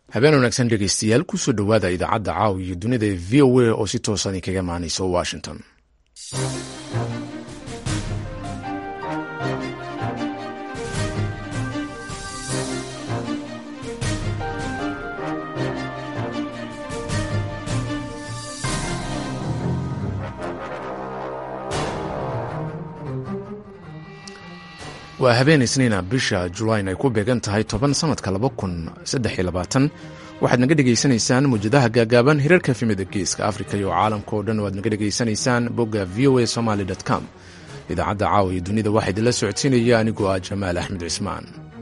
habeen wanaagsan dhegeystayaal kusoo dhowaada idaacadda caawa iyo dunida ee v o a oo si toosan idinkaga imaanaysa washington waa habeen isniina bisha julayn ay ku beegan tahay toban sanadka laba kun saddex iyo labaatan waxaad naga dhegaysanaysaan muwjadaha gaagaaban hirarka efimida geeska afrika iyo caalamka oo dhan waad naga dhegaysanaysaan bogga v o a somaly com idaacadda caawa iyo dunida waxaa idinla socodsiinaya anigoo ah jamaal axmed cismaan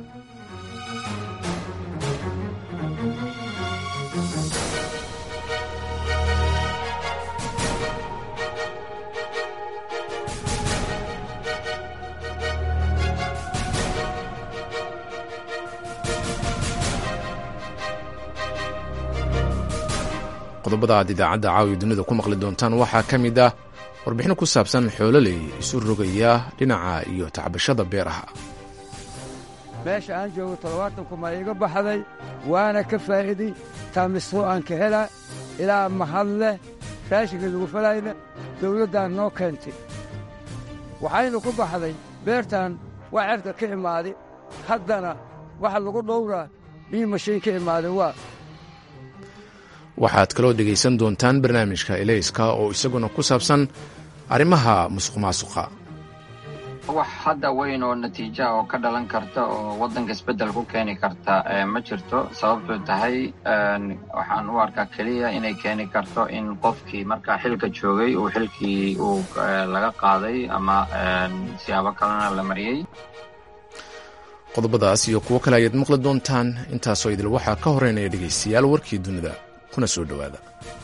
qodobada aad idaacadda caawiya dunida ku maqli doontaan waxaa ka mid ah warbixino ku saabsan xoololey isu rogaya dhinaca iyo tacbashada beeraha meesha aan joogo toddobaatan kuma iga baxday waana ka faa'iiday taamisoo aan ka hela ilaa mahad leh raashinka lagu falayna dawladdaan noo keentay waxaynu ku baxday beertan waa cerka ka imaaday haddana waxa lagu dhowraa bii mashiin ka imaaday waa waxaad kaloo dhegaysan doontaan barnaamijka elayska oo isaguna ku saabsan arrimaha musuq maasuqa wax hadda weyn oo natiija oo ka dhalan karta oo waddanka isbeddel ku keeni karta ma jirto sababtuu tahay waxaan u arkaa keliya inay keeni karto in qofkii markaa xilka joogay uu xilkii uu laga qaaday ama siyaabo kalena la mariyey qodobadaas iyo kuwo kale ayaad maqli doontaan intaasoo idil waxaa ka horeynaya dhegaystayaal warkii dunida kuna soo dhowaada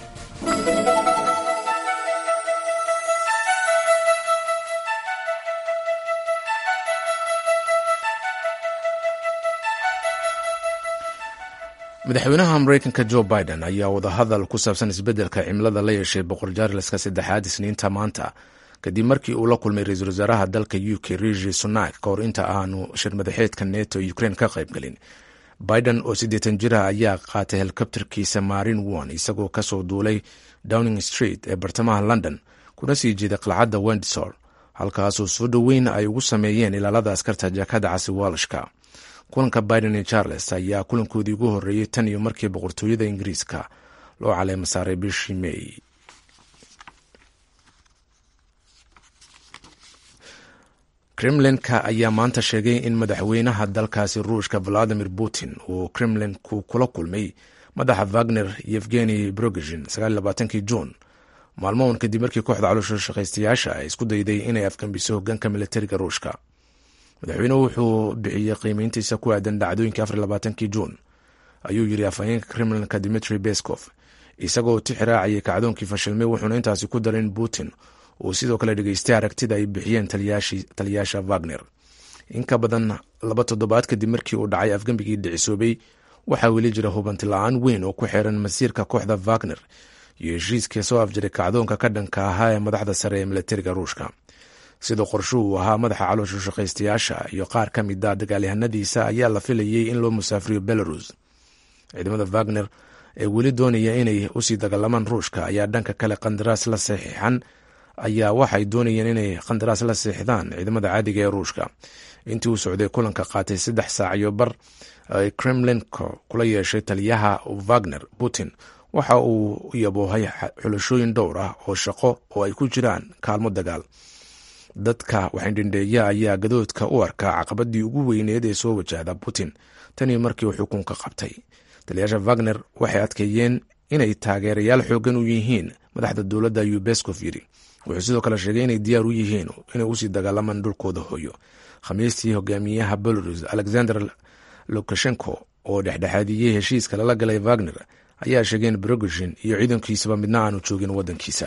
madaxweynaha mareykanka jo biden ayaa wadahadal ku saabsan isbeddelka cimilada la yeeshay boqor jaarleska saddexaad isniinta maanta kadib markii uu la kulmay ra-iisul wasaaraha dalka u k rishi sunak ka hor inta aanu shir madaxeedka neto ukraine ka qaybgelin biden oo siddeetan jir ah ayaa qaatay helikobterkiisa marin won isagoo kasoo duulay downing street ee bartamaha london kuna sii jeeday qalcadda wendsor halkaasoo soo dhoweyn ay ugu sameeyeen ilaalada askarta jaakada casi walshka kulanka biden iyo charles ayaa kulankoodii ugu horreeyey tan iyo markii boqortooyada ingiriiska loo caleema saaray bishii may kremlinka ayaa maanta sheegay in madaxweynaha dalkaasi ruushka valadimir putin uu kremlinku kula kulmay madaxa wagner yevgeni brogezhin kii juun maalmoon kadib markii kooxda caloosha shaqaystayaasha ay isku dayday inay afgambiso hogaanka militariga ruushka madaxweynuhu wuxuu bixiyey qiimeyntiisa ku aadan dhacdooyinkii kii juun ayuu yiri afhayeenka kremlinka dimitri beskov isagoo tixraacayay kacdoonkii fashilmay wuxuuna intaasi ku daray in putin uu sidoo kale dhegeystay aragtida ay bixiyeen taliyaasha wagner in ka badan laba toddobaad kadib markii uu dhacay afgembigii dhicisoobay waxaa weli jira hubanti la-aan weyn oo ku xiran masiirka kooxda wagner iyo heshiiskii soo afjiray kacdoonka ka dhanka ahaa ee madaxda sare ee militariga ruushka sidoo qorsho uu ahaa madaxa caloosha shaqaystayaasha iyo qaar ka mid a dagaalyahanadiisa ayaa la filayey in loo musaafiriyo belarus ciidamada wagner ee weli doonaya inay usii dagaalamaan ruushka ayaa dhanka kale qandaraas la saxiixan ayaa waxay doonayeen inay qandaraas la seexdaan ciidamada caadiga ee ruushka intii uu socday kulanka qaatay saddex saac iyo bar ay kremlinko kula yeeshay taliyaha wagner putin waxa uu yaboohay xulashooyin dhowr ah oo shaqo oo ay ku jiraan kaalmo dagaal dadka waxaydhindheeya ayaa gadoodka u arkaa caqabadii ugu weyneed ee soo wajahda putin tanii markii uu xukunka qabtay taliyaasha wagner waxay adkeeyeen inay taageerayaal xoogan u yihiin madaxda dowladda ayuu beskov yiri wuxuu sidoo kale sheegay inay diyaar u yihiin inay usii dagaalamaan dhulkooda hooyo khamiistii hogaamiyaha belarus alexander lukashenko oo dhexdhexaadiyey heshiiska lala galay wagner ayaa sheegay in brogoshin iyo ciidankiisaba midna aanu joogin wadankiisa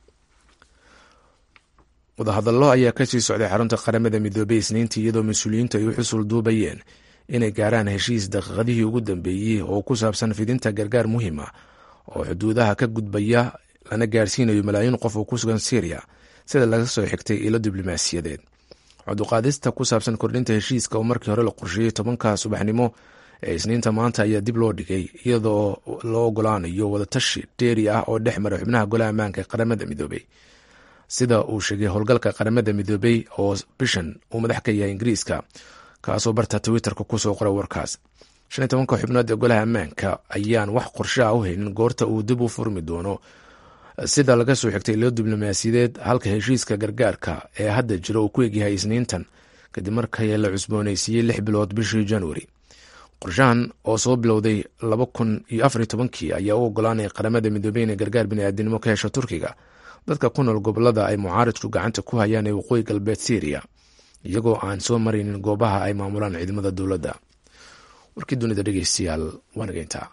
wadahadallo ayaa kasii socday xarunta qaramada midoobey isniintii iyadoo mas-uuliyiintu ay u xusul duubayeen inay gaaraan heshiis daqiiqadihii ugu dambeeyey oo ku saabsan fidinta gargaar muhiima oo xuduudaha ka gudbaya lana gaarsiinayo malaayiin qof oo ku sugan syriya sida laga soo xigtay ilo diblomaasiyadeed codduqaadista ku saabsan kordhinta heshiiska oo markii hore la qorsheeyey tobanka subaxnimo ee isniinta maanta ayaa dib loo dhigay iyadoo loo ogolaanayo wadatashi dheeri ah oo dhex mara xubnaha golaha ammaanka ee qaramada midoobey sida uu sheegay howlgalka qaramada midoobey oo bishan uu madax ka yahay ingiriiska kaasoo barta twitterka kusoo qoray warkaas shan iyo tobanka xubnood ee golaha ammaanka ayaan wax qorshe ah u haynin goorta uu dib u furmi doono sida laga soo xigtay ilo diblomaasiyadeed halka heshiiska gargaarka ee hadda jira uu ku egyahay isniintan kadib markii la cusbooneysiiyey lix bilood bishii januari qorshahan oo soo bilowday laba kun iyo afariyo tobankii ayaa u ogolaanaya qaramada midoobey inay gargaar biniaadinimo ka hesho turkiga dadka ku nool gobolada ay mucaaridku gacanta ku hayaan ee waqooyi galbeed syriya iyagoo aan soo maraynin goobaha ay maamulaan ciidamada dowladda warkii dunida dhegeystayaal waa nageyntaa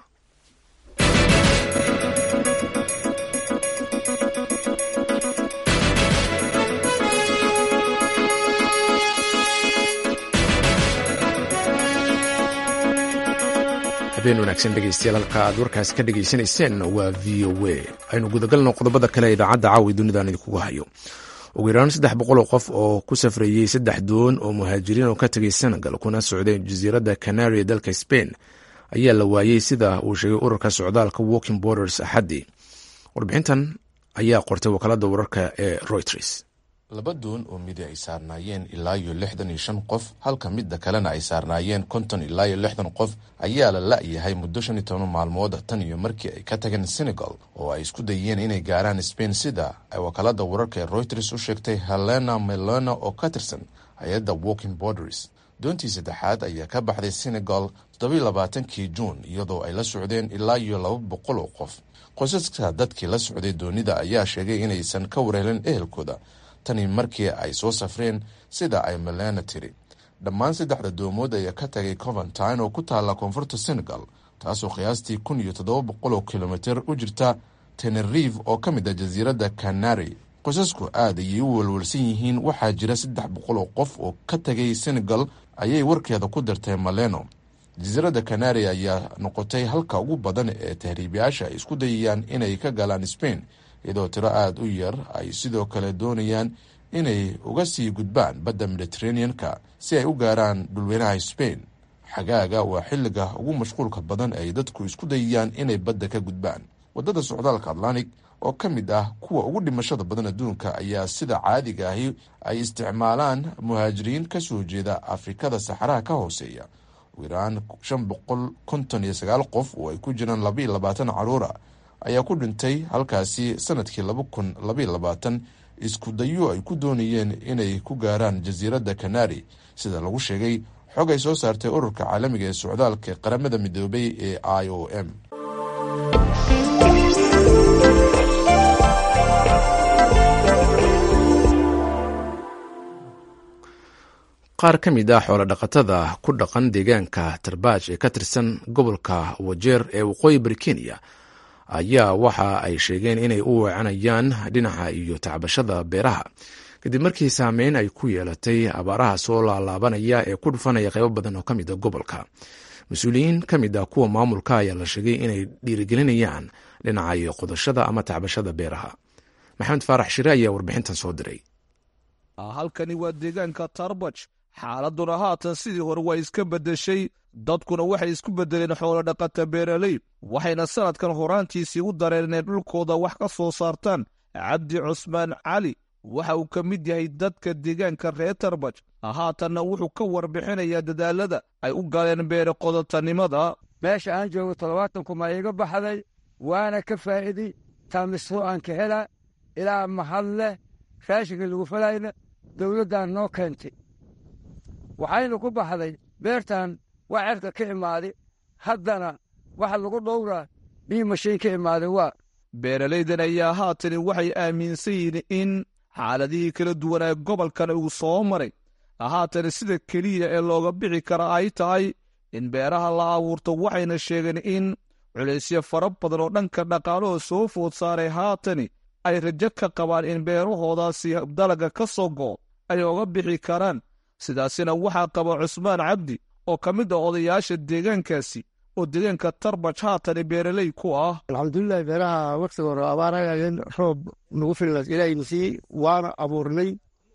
habeen wanaagsan dhegeystayaal halka aad warkaasi ka dhegeysanayseen waa v o a aynu gudagalno qodobada kale ee idaacadda caawi dunidan idinkugu hayo ugu yaraan saddex boqol oo qof oo ku safrayey saddex doon oo muhaajiriin oo ka tegay senegal kuna socday jasiiradda canary ee dalka spain ayaa la waayey sida uu sheegay ururka socdaalka walking borders axaddii warbixintan ayaa qortay wakaalada wararka ee reuters laba doon oo midi ay saarnaayeen ilaa iyo lixdan iyo shan qof halka midda kalena ay saarnaayeen konton ilaa iyo lixdan qof ayaa la la-yahay muddo shan iyo toban maalmood tan iyo markii ay ka tageen senegal oo ay isku dayeen inay gaaraan spain sida ay wakaalada wararka ee reuters u sheegtay helena melona oo ka tirsan hay-adda walking borders doontii saddexaad ayaa ka baxday senegal toddobiyo labaatankii juun iyadoo ay la socdeen ilaa iyo laba boqol oo qof qosaska dadkii la socday doonida ayaa sheegay inaysan ka wareelin ehelkooda tani markii ay soo safreen sida ay melena tiri dhammaan saddexda doomood ayaa ka tagay coventine oo ku taalla koonfurta senegal taasoo qiyaastii kun iyo toddoba boqol oo kilomitir u jirta tenerive oo ka mid ah jasiiradda canary qosasku aad ayay u welwelsan yihiin waxaa jira saddex boqol oo qof oo ka tagay senegal ayay warkeeda ku dartay maleno jasiiradda canary ayaa noqotay halka ugu badan ee tahriibayaasha ay isku dayayaan inay ka galaan spain iyadoo tiro aada u yar ay sidoo kale doonayaan inay uga sii gudbaan badda mediteranean-ka si ay u gaaraan dhulweynaha spain xagaaga waa xilliga ugu mashquulka badan ay dadku isku dayayaan inay badda ka gudbaan waddada socdaalka atlantic oo ka mid ah kuwa ugu dhimashada badan adduunka ayaa sida caadiga ahi ay isticmaalaan muhaajiriin ka soo jeeda afrikada saxaraha ka hooseeya ugu yaraan shan boqol konton iyo sagaal qof oo ay ku jiraan laba iyo labaatan caruura ayaa ku dhintay halkaasi sanadkii laba kun labaiyo labaatan isku dayo ay ku doonayeen inay ku gaaraan jasiiradda canary sida lagu sheegay xog ay soo saartay ururka caalamiga ee socdaalka qaramada midoobay ee i o m qaar ka mid ah xoolo dhaqatada ku dhaqan deegaanka tarbaaj ee ka tirsan gobolka wajeer ee waqooyi bari kenya ayaa waxa ay sheegeen inay u weecanayaan dhinaca iyo tacbashada beeraha kadib markii saameyn ay ku yeelatay abaaraha soo laalaabanaya ee ku dhufanaya qaybo badan oo ka mid a gobolka mas-uuliyiin ka mid ah kuwa maamulka ayaa la sheegay inay dhiirigelinayaan dhinaca iyo qodashada ama tacbashada beeraha maxamed faarax shire ayaa warbixintan soo diray halkani waa deegaanka tarbaj xaaladuna haatan sidii hore waa iska beddeshay dadkuna waxay isku beddeleen xoolo dhaqata beeraley waxayna sannadkan horaantiisii u dareen inay dhulkooda wax ka soo saartaan cabdi cusmaan cali waxa uu ka mid yahay dadka deegaanka reer tarbaj haatanna wuxuu ka warbixinayaa dadaalada ay u galeen beere qodotanimada meesha aan joogo toddobaatan kuma iiga baxday waana ka faa'iiday taamisro aan ka helaa ilaa mahad leh raashinka lagu falayna dawladdan noo keentay waxaynu ku baxday beertan waa cerka ka imaaday haddana waxa lagu dhowraa bii mashiin ka imaaday waa beeralaydan ayaa haatani waxay aaminsan yihiin in xaaladihii kala duwanaa gobolkan uu soo maray haatani sida keliya ee looga bixi kara ay tahay in beeraha la abuurto waxayna sheegeen in culaysyo fara badan oo dhanka dhaqaalahoo soo food saaray haatani ay rajo ka qabaan in beerahoodaasi dalaga ka soo go'o ay oga bixi karaan sidaasina waxaa qaba cusmaan cabdi oo ka mid ah odayaasha deegaankaasi oo deegaanka tarbaj haatani beeraley ku ah alxamdulilahi beeraha waktiga hore abaarayeen roob nagu filas ilaahayna sii waana abuurnay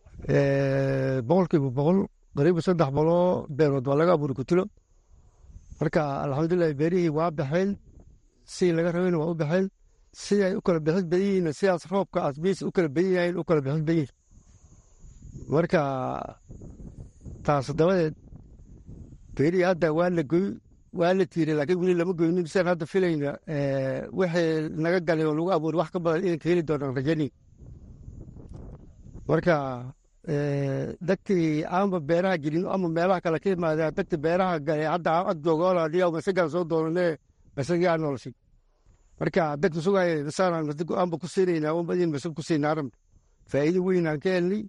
boqolkiiba boqol qariiba saddex boloo beerood waa laga abuuri kutulo marka alxamdulilah beerihii waa baxeen si laga rabayna waa u baxeen siday u kala bixis badan yihiin sidaas roobka asbiis u kala badan yahayn u kala bixis badan yihin marka taas dabadeed beerihii hadda waa la goy waa la tiiray laakiin weli lama goynin sidaan hadda filayna wixii naga galay oo lagu abuuray wax ka badan inaan ka heli doonaan rajani marka dagtii aanba beeraha gelin ama meelaha kale ka imaadeen dagti beeraha galay hadda ag joogooladiya masagaan soo doonane masagii aan noloshay marka dagta sugaya nasaan masag aanba ku siinaynaa unbadin masag ku siinaa rabna faa'iido weyn aan ka helnay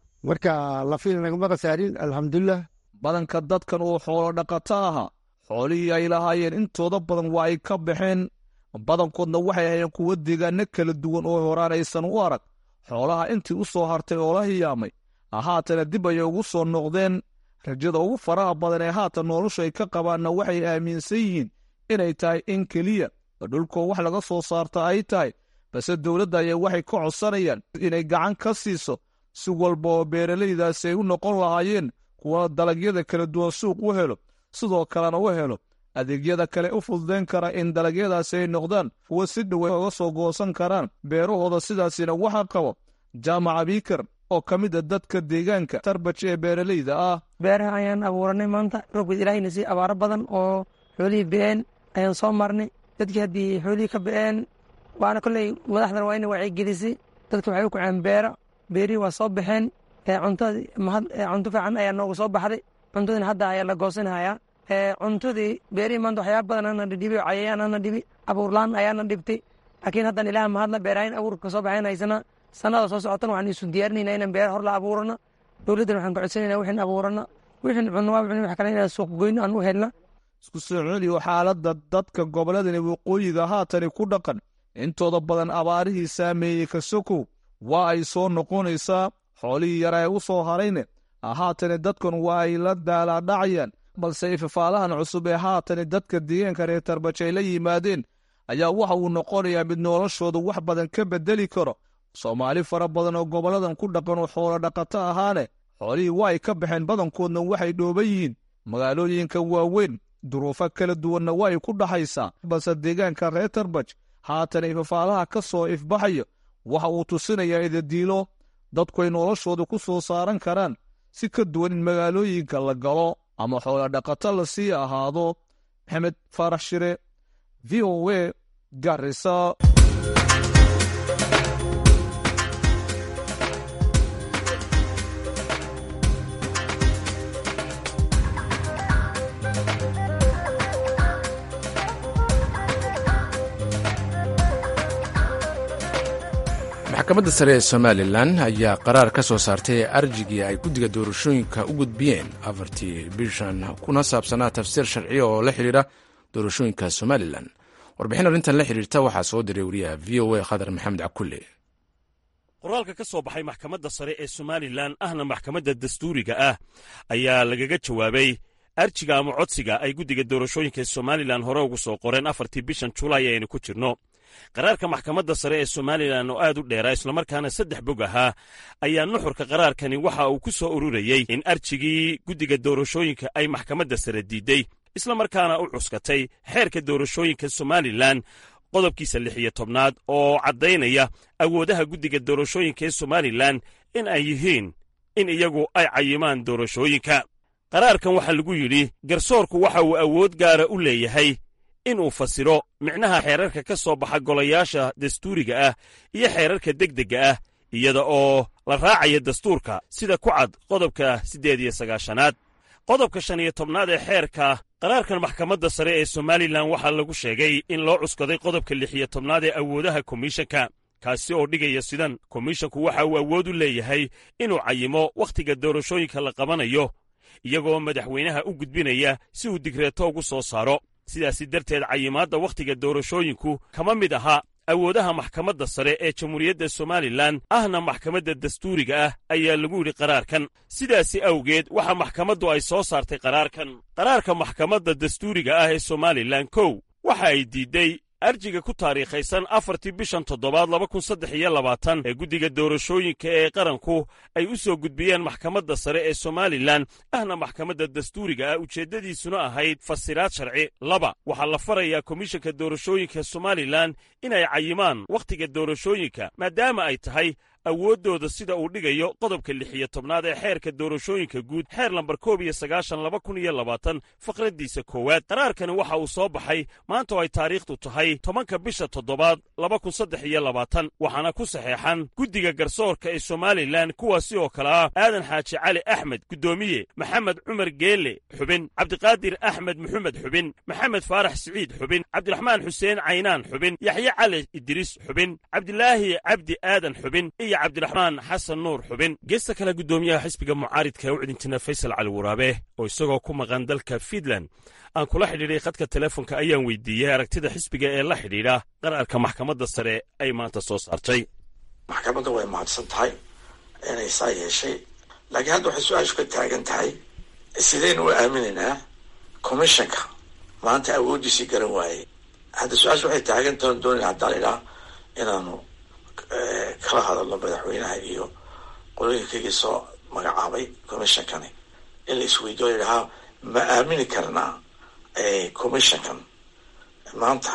marka lafina nagama khasaarin alxamdulilah badanka dadkan oo xoolo dhaqato ahaa xoolihii ay lahaayeen intooda badan waa ay ka baxeen badankoodna waxay ahayeen kuwo deegaano kala duwan oo horaan aysan u arag xoolaha intii u soo hartay oo la hiyaamay haatana dib ayay ugu soo noqdeen rajada ugu faraha badan ee haatan noloshu ay ka qabaanna waxay aaminsan yihiin inay tahay in keliya dhulkoo wax laga soo saarta ay tahay balse dowladda ayaa waxay ka codsanayaan inay gacan ka siiso si walba oo beeralaydaasi ay u noqon lahaayeen kuwa dalagyada kala duwan suuq u helo sidoo kalena u helo adeegyada kale u fududayn kara in dalagyadaasi ay noqdaan kuwa si dhowe oga soo goosan karaan beerahooda sidaasina waxa qabo jaamaca biikar oo ka mid a dadka deegaanka tarbaj ee beeralayda ah beeraha ayaan abuuranay maanta roobkeed ilaahayna sii abaaro badan oo xoolihii be-een ayaan soo marnay dadkii haddii xoolihii ka be-een waana kolley madaxdana waa ina wacyigelisay dadka waxay u kaceen beera beerihii waa soo baxeen cuntadii mahad cunto fiican ayaa noogu soo baxday cuntadina hadda ayaa la goosanhayaa cuntadii beerihii maanta waxyaaba badan ana dhidhibi cayayaan ana dhibi abuurlaan ayaana dhibtay laakiin haddan ilaah mahadla beerahayn abuurka soo baxeen haysana sanada soo socotana waxaan isu diyaarinayna inaan beer hor la abuurana dowladdana waxaan ka codsanayna wixin abuurana wixin cunno waa wixin wax kale inaan suuq goyno aan u helna isku soo celiyo xaaladda dadka gobolladani waqooyiga haatani ku dhaqan intooda badan abaarihii saameeyey kasokow waa ay soo noqonaysaa xoolihii yara ee u soo harayne haatani dadkan waa ay la daalaadhacayaan balse ifafaalahan cusub ee haatani dadka deegaanka reer tarbaj ay la yimaadeen ayaa waxa uu noqonayaa mid noloshooda wax badan ka beddeli karo soomaali fara badan oo gobolladan ku dhaqan oo xoolo dhaqato ahaane xoolihii waa ay ka baxeen badankoodna waxay dhooban yihiin magaalooyinka waaweyn duruufo kala duwanna waa ay ku dhaxaysaa balse deegaanka reer tarbaj haatan ifafaalaha ka soo ifbaxayo waxa uu tusinayaa idadiilo dadku ay noloshooda ku soo saaran karaan si ka duwan in magaalooyinka la galo ama xoolo dhaqato la sii ahaado maxamed faarax shire v o a garisa maxkamadda sare ee somalilan ayaa qaraar ka soo saartay arjigii ay guddiga doorashooyinka u gudbiyeen afartii bishan kuna saabsanaa tafsiir sharciya oo la xidhiidha doorashooyinka somalilan warbixin arrintan la xidhiirta waxaa soo diray wariyaha v o a khadar maxamed cakulle qoraalka ka soo baxay maxkamadda sare ee somalilan ahna maxkamadda dastuuriga ah ayaa lagaga jawaabay arjiga ama codsiga ay guddiga doorashooyinka somalilan hore ugu soo qoreen afartii bishan julaay ayaynu ku jirno qaraarka maxkamadda sare ee somalilan oo aad u dheeraa islamarkaana saddex bog ahaa ayaa nuxurka qaraarkani waxa uu ku soo ururayey in arjigii guddiga doorashooyinka ay maxkamadda sare diidey islamarkaana u cuskatay xeerka doorashooyinka somalilan qodobkiisa lix iyo tobnaad oo caddaynaya awoodaha guddiga doorashooyinka ee somalilan in ay yihiin in iyagu ay cayimaan doorashooyinka qaraarkan waxaa lagu yidhi garsoorku waxa uu awood gaara u leeyahay inuu fasiro micnaha xeerarka ka soo baxa golayaasha dastuuriga ah iyo xeerarka degdegga ah iyada oo la raacaya dastuurka sida ku cad qodobka siddeed iyo sagaashanaad qodobka shan iyo tobnaad ee xeerka qaraarkan maxkamadda sare ee somalilan waxaa lagu sheegay in loo cuskaday qodobka lix iyo tobnaad ee awoodaha komishanka kaasi oo dhigaya sidan komishanku waxa uu awood u leeyahay inuu cayimo wakhtiga doorashooyinka la qabanayo iyagoo madaxweynaha u gudbinaya si uu digreeto ugu soo saaro sidaasi darteed cayimaadda wakhtiga doorashooyinku kama mid aha awoodaha maxkamadda sare ee jamhuuriyadda somalilan ahna maxkamadda dastuuriga ah ayaa lagu yidhi qaraarkan sidaasi awgeed waxa maxkamaddu ay soo saartay qaraarkan qaraarka maxkamadda dastuuriga ah ee somalilan kow waxa ay diidday arjiga ku taariikhaysan afartii bishan toddobaad laba kun saddex iyo labaatan ee guddiga doorashooyinka ee qaranku ay u soo gudbiyeen maxkamadda sare ee somalilan ahna maxkamadda dastuuriga ah ujeeddadiisuna ahayd fasiraad sharci laba waxaa la farayaa komishanka doorashooyinka somalilan inay cayimaan wakhtiga doorashooyinka maadaama ay tahay awooddooda sida uu dhigayo qodobka lix iyo tobnaad ee xeerka doorashooyinka guud xeer lambar koob iyo sagaashan laba kun iyo labaatan faqraddiisa koowaad qaraarkani waxa uu soo baxay maanta oo ay taariikhdu tahay tobanka bisha toddobaad laba kun saddex iyo labaatan waxaana ku saxeexan guddiga garsoorka ee somalilan kuwaasi oo kale ah aadan xaaji cali axmed guddoomiye maxamed cumar geelle xubin cabdiqaadir axmed maxamed xubin maxamed faarax siciid xubin cabdiraxmaan xuseen caynaan xubin yaxye cali idriis xubin cabdilaahi cabdi aadan xubin iyo cabdiraxmaan xasan nuur xubin geesta kale guddoomiyaha xisbiga mucaaridka ee u cidintina faysal cali waraabe oo isagoo ku maqan dalka fiinland aan kula xidhiidhay khadka teleefonka ayaan weydiiyey aragtida xisbiga ee la xidhiidha qararka maxkamadda sare ay maanta soo saartay maxkamadda way mahadsan tahay inay saa yeeshay laakiin hadda waxay su-aashu ka taagan tahay sidaynu u aaminaynaa commissionka maanta awooddiisii garan waayey hadda su-aashu waxay taagan tahan doonayna haddaan idhaa inaanu kala hadalno madaxweynaha iyo qolooyinkaygii soo magacaabay commissionkani in la isweydiyo ladhahaa ma aamini karnaa commissionkan maanta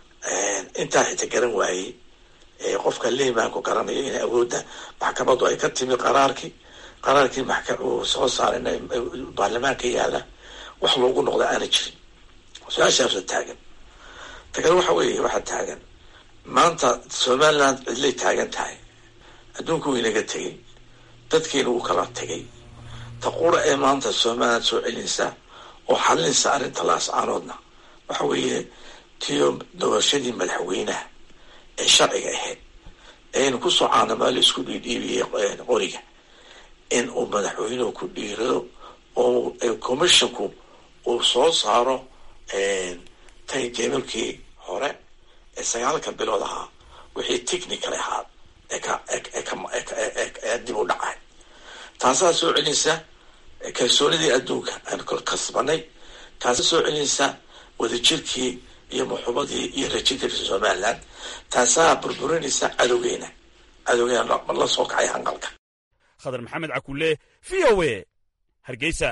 intaa xita garan waayey qofka liimaanku garanayo in awoodda maxkamaddu ay ka timi qaraarkii qaraarkii uu soo saaray baarlamaanka yaala wax loogu noqda aana jirin su-aashaasa taagan ta kale waxa weeye waxaa taagan maanta somaliland cidlay taagan tahay adduunku wuu inaga tegey dadkiina wuu kala tegay ta qura ee maanta somaliland soo celinaysa oo xalinaysa arrinta laascaanoodna waxa weeye tiyo doorashadii madaxweynaha ee sharciga ahayd eaynu kusoo caanamaa la isku dhiidhiibiyey qoriga in uu madaxweynuhu ku dhiirado oo commissionku uu soo saaro tayteemalkii hore ee sagaalka bilood ahaa wixii technical ahaa ee dib u dhacay taasaa soo celinaysa kalsoonidii adduunka aan kasbanay taasa soo celinaysa wadajirkii iyo muxubadii iyo rajadii somaliland taasaa burburinaysa cadowgeena cadowgeena la soo kacay hanqalka khadar maxamed cakulle v o a hargeysa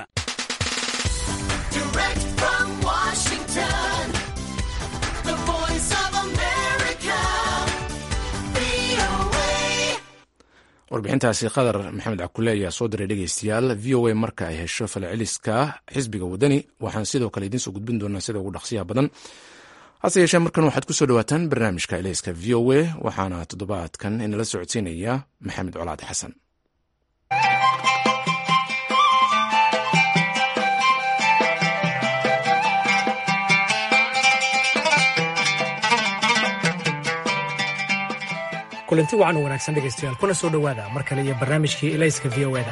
warbixintaasi qadar maxamed cakule ayaa soo diray dhegeystayaal v o a marka ay hesho falceliska xisbiga wadani waxaan sidoo kale idiin soo gudbin doonaa sida ugu dhaqsiyaha badan hase yeeshee markan waxaad ku soo dhawaataan barnaamijka eleyska v o a waxaana toddobaadkan inala socodsiinaya maxamed colaad xasan kulanti wacan u wanaagsan dhegaystayaal kuna soo dhowaada mar kale iyo barnaamijkii elayska v o eda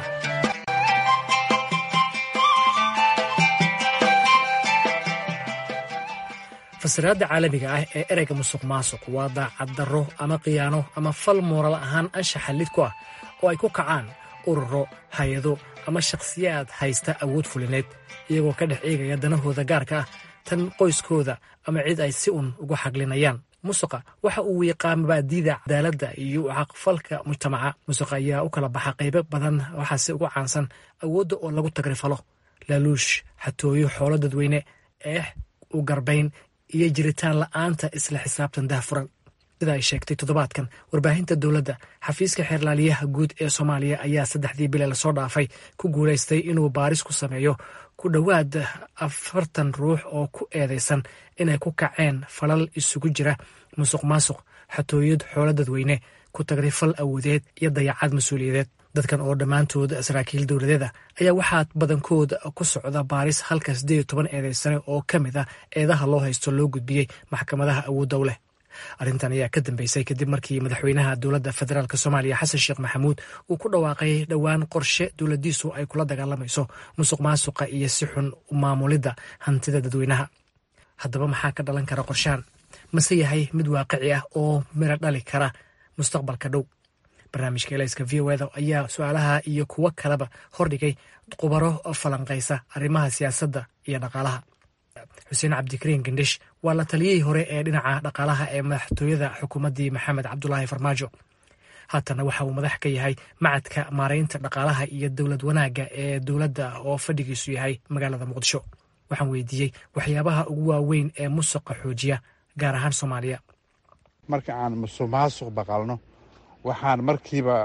fasiraadda caalamiga ah ee ereyga musuq maasuq waa daacad darro ama khiyaano ama fal mooral ahaan anshaxa lid ku ah oo ay ku kacaan ururo hay-ado ama shakhsiyaad haysta awood fulineed iyagoo ka dhex eegaya danahooda gaarka ah tan qoyskooda ama cid ay si un uga xaglinayaan musuqa waxa uu wiiqaa mabaadiida cadaaladda iyo caqfalka mujtamaca musuqa ayaa u kala baxa qaybo badan waxaase ugu caansan awoodda oo lagu tagrifalo laaluush xatooyo xoolo dadweyne eex u garbayn iyo jiritaan la'aanta isla xisaabtan daahfuran sida ay sheegtay toddobaadkan warbaahinta dowladda xafiiska xeerlaaliyaha guud ee soomaaliya ayaa saddexdii bile lasoo dhaafay ku guulaystay inuu baaris ku sameeyo ku dhowaad afartan ruux oo ku eedaysan inay ku kaceen falal isugu jira musuq maasuq xatooyad xoolo dadweyne ku tagrifal awoodeed iyo dayacad mas-uuliyadeed dadkan oo dhammaantood saraakiil dowladeeda ayaa waxaa badankooda ku socda baaris halka siddeed iyo toban eedaysane oo ka mid ah eedaha loo haysto loo gudbiyey maxkamadaha awoodda u leh arrintan ayaa ka dambeysay kadib markii madaxweynaha dowladda federaalk soomaaliya xasan sheekh maxamuud uu ku dhawaaqay dhowaan qorshe dowladdiisu ay kula dagaalamayso musuq maasuqa iyo si xun maamulidda hantida dadweynaha haddaba maxaa ka dhalan kara qorshahan mase yahay mid waaqici ah oo miro dhali kara mustaqbalka dhow barnaamijka elayska v o eda ayaa su-aalaha iyo kuwo kaleba hordhigay khubaro falanqaysa arrimaha siyaasadda iyo dhaqaalaha xuseen cabdikariin gandhish waa la taliyihii hore ee dhinaca dhaqaalaha ee madaxtooyada xukuumaddii maxamed cabdulaahi farmaajo haatana waxa uu madax ka yahay macadka maaraynta dhaqaalaha iyo dowlad wanaagga ee dowladda oo fadhigiisu yahay magaalada muqdisho waxaan weydiiyey waxyaabaha ugu waaweyn ee musuqa xoojiya gaar ahaan soomaaliya marka aan musuq maasuq baqalno waxaan markiiba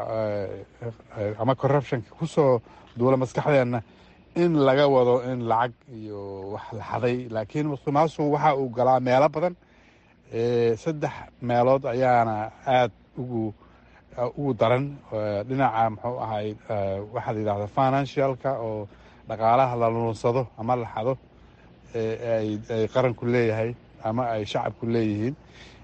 ama corruptionka ku soo duula maskaxdeenna in laga wado in lacag iyo wax la xaday laakiin musuq maasuq waxa uu galaa meelo badan saddex meelood ayaana aad ugu ugu daran dhinaca muxuu ahay waxaa la yidhahda financialka oo dhaqaalaha la lunsado ama la xado ay qaranku leeyahay ama ay shacabku leeyihiin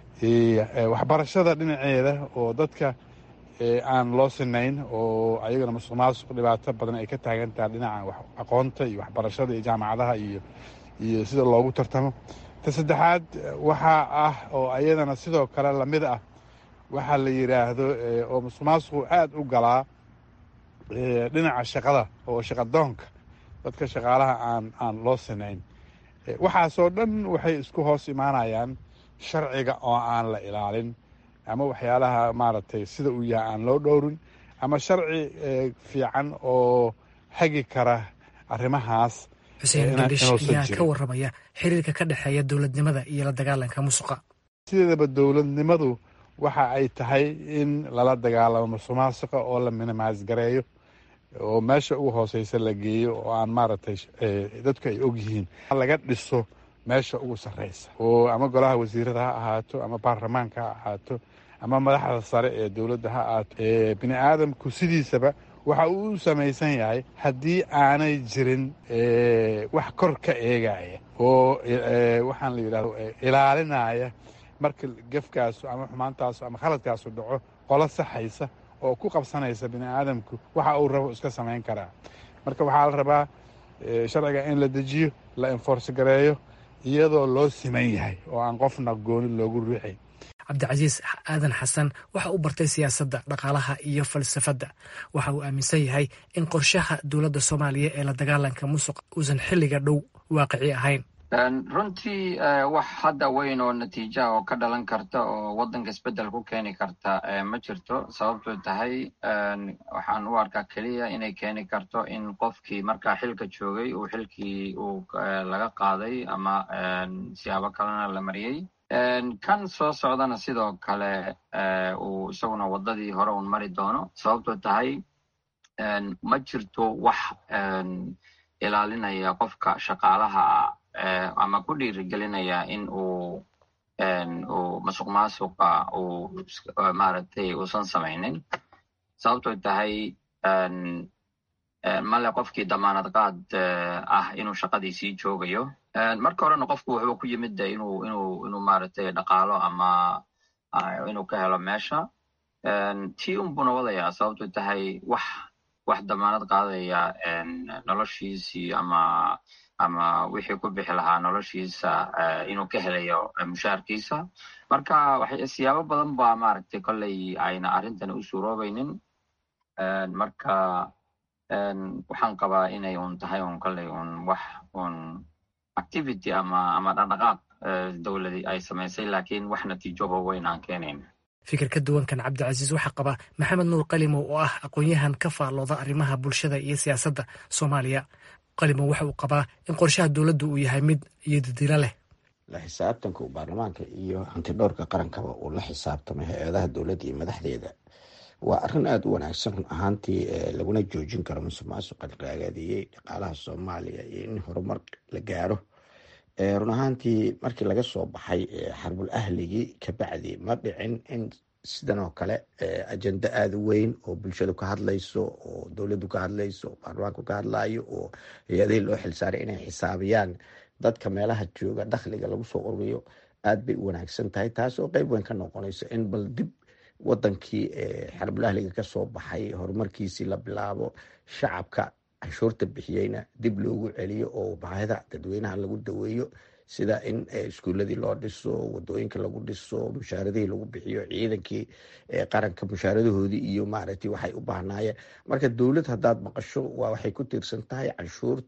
waxbarashada dhinaceeda oo dadka aan loo sinayn oo ayagana musuq maasuq dhibaato badan ay ka taagan tahay dhinaca aqoonta iyo waxbarashada iyo jaamacadaha iyo iyo sida loogu tartamo ta saddexaad waxaa ah oo ayadana sidoo kale lamid ah waxaa la yidhaahdo oo musuq maasuqu aad u galaa dhinaca shaqada oo shaqadoonka dadka shaqaalaha aan aan loo sinayn waxaasoo dhan waxay isku hoos imaanayaan sharciga oo aan la ilaalin ama waxyaalaha maaragtay sida uu yahay aan loo dhowrin ama sharci fiican oo hagi kara arrimahaas xuseen gandhish ayaa ka warramaya xiriirka ka dhexeeya dowladnimada iyo la dagaalanka musuqa sideedaba dowladnimadu waxa ay tahay in lala dagaalamo musuq maasuqa oo la minimaas gareeyo oo meesha ugu hooseysa la geeyo oo aan maaragtay dadku ay ogyihiin laga dhiso meesha ugu sarreysa oo ama golaha wasiirada ha ahaato ama baarlamaanka ha ahaato ama madaxda sare ee dowladda ha ahaato bini aadamku sidiisaba waxa uu u samaysan yahay haddii aanay jirin wax kor ka eegaya oo waxaan la yidhahdo ilaalinaya marka gefkaasu ama xumaantaasu ama khaladkaasu dhaco qolo saxaysa oo ku qabsanaysa bini aadamku waxa uu rabo iska samayn karaa marka waxaa la rabaa sharciga in la dejiyo la enforce gareeyo iyadoo loo siman yahay oo aan qofna gooni loogu riixay cabdicasiis aadan xasan waxa uu bartay siyaasadda dhaqaalaha iyo falsafadda waxa uu aaminsan yahay in qorshaha dowladda soomaaliya ee la dagaalanka musuq uusan xilliga dhow waaqici ahayn runtii wax hadda weyn oo natiijaha oo ka dhalan karta oo waddanka isbeddel ku keeni karta ma jirto sababtoo tahay waxaan u arkaa keliya inay keeni karto in qofkii markaa xilka joogay uu xilkii uu laga qaaday ama siyaabo kalena la mariyey kan soo socdana sidoo kale uu isaguna waddadii hore un mari doono sababtoo tahay ma jirto wax ilaalinaya qofka shaqaalaha ama ku dhiirigelinaya in uu uu masuq maasuqa uu maaragtay uusan samaynin sababtoo tahay male qofkii damaanad qaad ah inuu shaqadii sii joogayo marka horena qofku wuxuu ku yimid de inuu inuu inuu maaragtay dhaqaalo ama inuu ka helo meesha tii unbuna wadayaa sababtoo tahay wax wax damaanad qaadaya noloshiisii ama ama wixii ku bixi lahaa noloshiisa inuu ka helayo mushaarkiisa marka siyaabo badan ba maaragtay kolley ayna arrintan u suuroobaynin marka waxaan qabaa inay un tahay un kolley un wax un activity ama ama dhaqdhaqaaq dowladi ay samaysay laakiin wax natiijoba weyn aan keenayn fikir ka duwankan cabdicasiis waxaa qaba maxamed nuur qalimow oo ah aqoon-yahan ka faallooda arrimaha bulshada iyo siyaasadda soomaaliya qalimow waxa uu qabaa in qorshaha dowladdu uu yahay mid iyodidilo leh la xisaabtanka uu baarlamaanka iyo hantidhowrka qarankaba uu la xisaabtamay hay-adaha dowladda iyo madaxdeeda waa arrin aada u wanaagsan run ahaantii laguna joojin karo musuq maasuqa ragaadiyey dhaqaalaha soomaaliya iyo in horumar la gaaro run ahaantii markii laga soo baxay xarbul ahligii kabacdi ma dhicin in sidan oo kale ajenda aada u weyn oo bulshadu ka hadlayso oo dowladdu ka hadlayso oo baarlamaanku ka hadlayo oo hay-adihii loo xilsaaray inay xisaabiyaan dadka meelaha jooga dakhliga lagu soo ururiyo aad bay u wanaagsan tahay taas oo qeyb weyn ka noqonayso in bal dib wadankii xarbul ahliga kasoo baxay horumarkiisii la bilaabo shacabka canshuurta bixiyeyna dib loogu celiyo oo baahida dadweynaha lagu daweeyo sida in iskuuladii loo dhiso wadooyinka lagu dhiso mushaaradihii lagu bixiyo ciidankii qaranka mushaaradahoodii iyo maaragtay waxay u baahnaayeen marka dowlad haddaad maqasho waa waxay ku tiirsan tahay canshuurta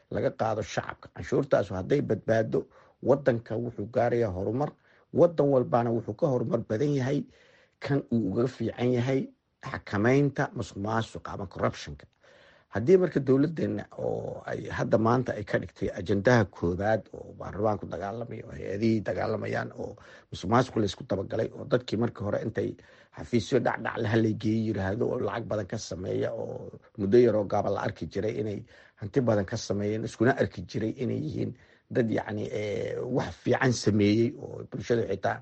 laga qaado shacabka canshuurtaas hadday badbaado wadanka wuxuu gaarayaa horumar wadan walbana wuxuu ka horumar badan yahay kan uu uga fiican yahay xakameynta masuq maasuqa ama corruptionka haddii marka dowladeena oo ay hadda maanta ay ka dhigtay ajendaha koobaad oo baarlamaanku dagaalamaya oo hay-adihii dagaalamayaan oo musuq maasuqu laysku dabagalay oo dadkii markii hore intay xafiisyo dhacdhacle haleygeeye yiraahdo oo lacag badan ka sameeya oo muddo yaroo gaaba la arki jiray inay hanti badan ka sameeyeen iskuna arki jiray inay yihiin dad yacni wax fiican sameeyey oo bulshada xitaa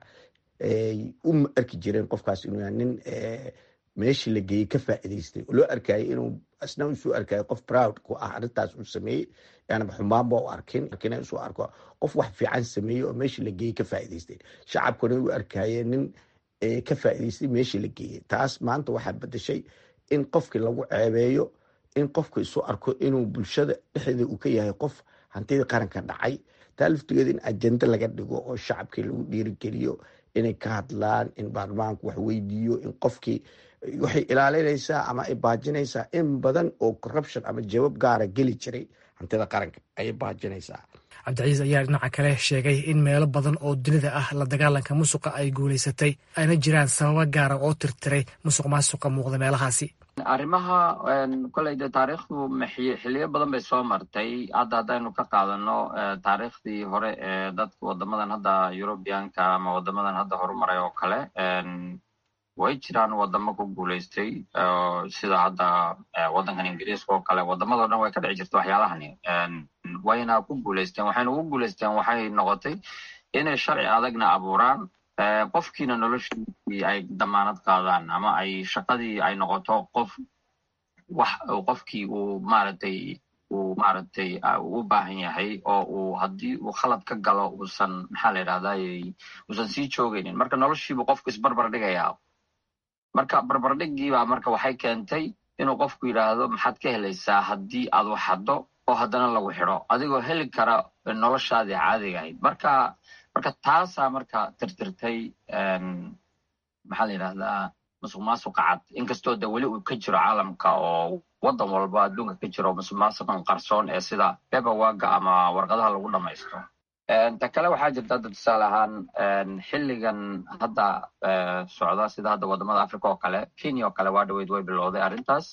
u arki jireen qofkaas inuu nin meeshii la geeyey ka faa'iidaystay oo loo arkayay inuu asna usoo arkayo qof proud ku ah arrintaas uu sameeyey yaanaba xumaanba u arkin lakiin usoo arko qof wax fiican sameeyey oo meeshii la geeyey ka faa'iidaystay shacabkuna u arkayeen nin ka faa'iidaystay meeshii la geeyey taas maanta waxaa bedeshay in qofkii lagu ceebeeyo in qofku isu arko inuu bulshada dhexdeeda uu ka yahay qof hantidii qaranka dhacay taa laftigeeda in ajenda laga dhigo oo shacabkii lagu dhiirigeliyo inay ka hadlaan in baarlamaanku wax weydiiyo in qofkii waxay ilaalinaysaa ama ay baajinaysaa in badan oo corruption ama jawaab gaara geli jiray hantida qaranka ayay baajinaysaa cabdicasiis ayaa dhinaca kale sheegay in meelo badan oo dunida ah la dagaalanka musuqa ay guulaysatay ayna jiraan sababo gaara oo tirtiray musuq maasuqa muuqda meelahaasi arrimaha koley de taariikhdu xiliyo badan bay soo martay hadda haddaynu ka qaadano taariikhdii hore ee dadka wadamadan hadda eurubianka ama wadamadan hadda horumaray oo kale way jiraan wadamo ku guulaystay sida hadda waddankan ingiriiska oo kale wadamado dhan way ka dhici jirta waxyaalahani wayna ku guulaysteen waxayna ugu guulaysteen waxay noqotay inay sharci adagna abuuraan qofkiina noloshiisii ay damaanad qaadaan ama ay shaqadii ay noqoto qof wax qofkii uu maaragtay uu maaragtay u baahan yahay oo uu haddii uu khalad ka galo uusan maxaa la yidhahday uusan sii joogaynin marka noloshiibuu qofku isbarbar dhigayaa marka barbardhigiibaa marka waxay keentay inuu qofku yidhaahdo maxaad ka helaysaa haddii aad wax haddo oo haddana lagu xidho adigoo heli kara noloshaadii caadiga ahayd marka marka taasaa marka tirtirtay maxaa la yidhahdaa musuq maasuqa cad inkastoo de weli uu ka jiro caalamka oo waddan walba adduunka ka jiro musuq maasuqan qarsoon ee sida bebawaga ama warqadaha lagu dhamaysto ta kale waxaa jirta hadda tusaale ahaan xilligan hadda socda sida hadda wadamada africa oo kale kenya oo kale waa dhaweyd way bilowday arrintaas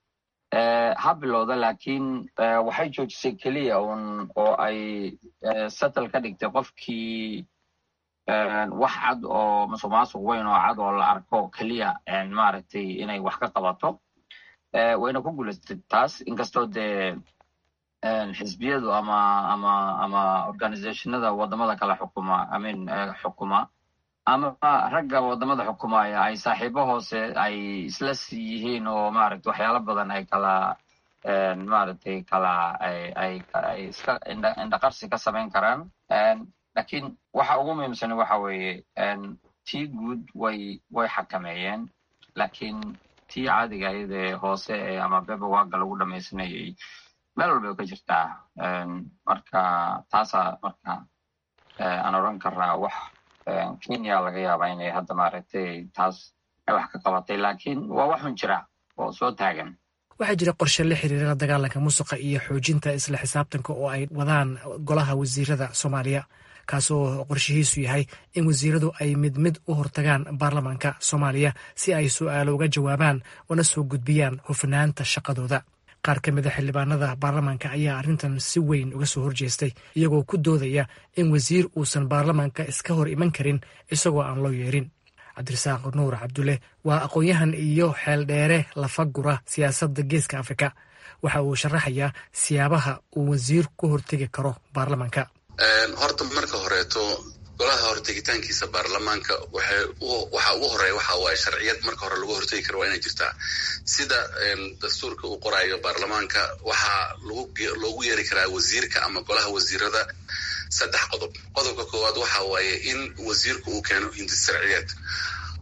ha bilowda laakiin waxay joojisay keliya un oo ay settle ka dhigtay qofkii wax cad oo musuq maasuq weyn oo cad oo la arko keliya maaragtay inay wax ka qabato wayna ku guulaystay taas inkastoo dee xisbiyadu ama ama ama organizationada wadamada kale xukuma amin xukuma ama ragga wadamada xukumaya ay saaxiibo hoose ay isla yihiin oo maaragtay waxyaalo badan ay kala maaragtay kala ay ay ay iska indhaqarsi ka samayn karaan lakiin waxa ugu muhiimsani waxa weeye tii guud way way xakameeyeen lakiin tii caadiga ahayd ee hoose ee ama bebawaga lagu dhamaysanayay meel walba way ka jirtaa marka taasaa marka aan odran karaa wax kenya laga yaabaa inay hadda maaragtay taas ay wax ka qabatay laakiin waa waxun jira oo soo taagan waxaa jira qorshe la xiriira dagaalanka musuqa iyo xoojinta isla xisaabtanka oo ay wadaan golaha wasiirada soomaaliya kaasoo qorshihiisu yahay in wasiiradu ay mid mid u hortagaan baarlamaanka soomaaliya si ay su'aalo uga jawaabaan una soo gudbiyaan hufnaanta shaqadooda qaar ka mid a xildhibaanada baarlamaanka ayaa arrintan si weyn uga soo horjeestay iyagoo ku doodaya in wasiir uusan baarlamaanka iska hor iman karin isagoo aan loo yeerin cabdirasaaq nuur cabdulle waa aqoon-yahan iyo xeeldheere lafagura siyaasadda geeska afrika waxa uu sharaxayaa siyaabaha uu wasiir ku hortegi karo baarlamaanka horta marka horeeto golaha hortegitaankiisa baarlamaanka waxa ugu horeeya waxa waaye sharciyad marka hore lagu hortegi karo waa inay jirtaa sida dastuurka uu qoraayo baarlamaanka waxaa loogu yeeri karaa wasiirka ama golaha wasiirada saddex qodob qodobka koowaad waxa waaye in wasiirku uu keeno hindis sharciyeed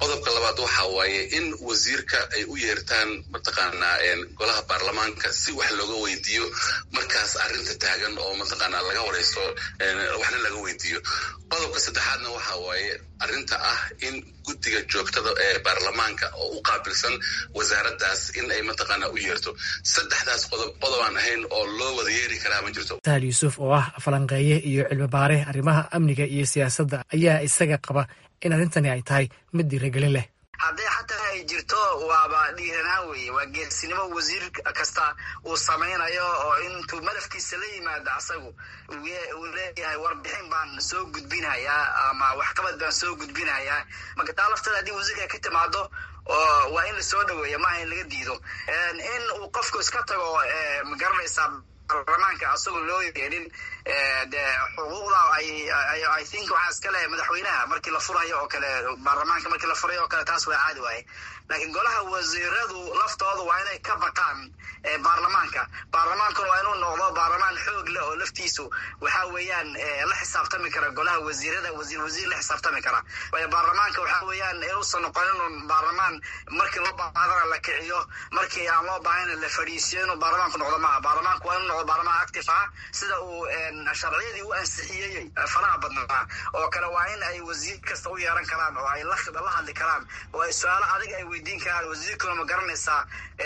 qodobka labaad waxa waaye in wasiirka ay u yeertaan mataqaanaa golaha baarlamaanka si wax looga weydiiyo markaas arrinta taagan oo mataqaanaa laga wareysto waxna laga weydiiyo qodobka saddexaadna waxa waaye arrinta ah in guddiga joogtada ee baarlamaanka oo u qaabilsan wasaaraddaas in ay mataqaanaa u yeerto saddexdaas qodob qodobaan ahayn oo loo wada yeeri karaa ma jirto sahal yuusuf oo ah falanqeeye iyo cilmi baare arrimaha amniga iyo siyaasadda ayaa isaga qaba in arrintani ay tahay mid dhiiragelin leh hadday xataa ay jirto waaba dhiiranaan weeye waa geersinimo wasiir kasta uu samaynayo oo intuu madafkiisa la yimaado asagu uu leeyahay warbixin baan soo gudbinayaa ama waxqabad baan soo gudbinayaa marka taa lafteeda haddii wasiirka ka timaado waa in lasoo dhaweeya maaha in laga diido in uu qofku iska tago magaranaysaa baarlamaanka asagoo loo yeedhin de xuquuqda i think waxaa iska leh madaxweynaha markii la furayo oo kale baarlamaanka markii la furayo oo kale taas waa caadi waaye laakiin golaha wasiiradu laftooda waa inay ka baqaan baarlamaanka baarlamaankuna waa inuu noqdo baarlamaan xoog leh oo laftiisu waxa weeyaan la xisaabtami kara golaha wasiirada wasiir wasiir la xisaabtami kara waayo baarlamaanka waxa weeyaan inuusan noqonin un baarlamaan markii loo baahadana la kiciyo markii aan loo baahana la fadhiisiyo inuu baarlamaanku noqdo maaha baarlamaanku waa inuu noqdo baarlamaan active ah sida uu sharciyadii u ansixiyey faraha badnaa oo kale waa in ay wasiir kasta u yeeran karaan oo ay la hadli karaan oo ay su-aalo adig ay weydiin karaan wasiirkuna ma garanaysaa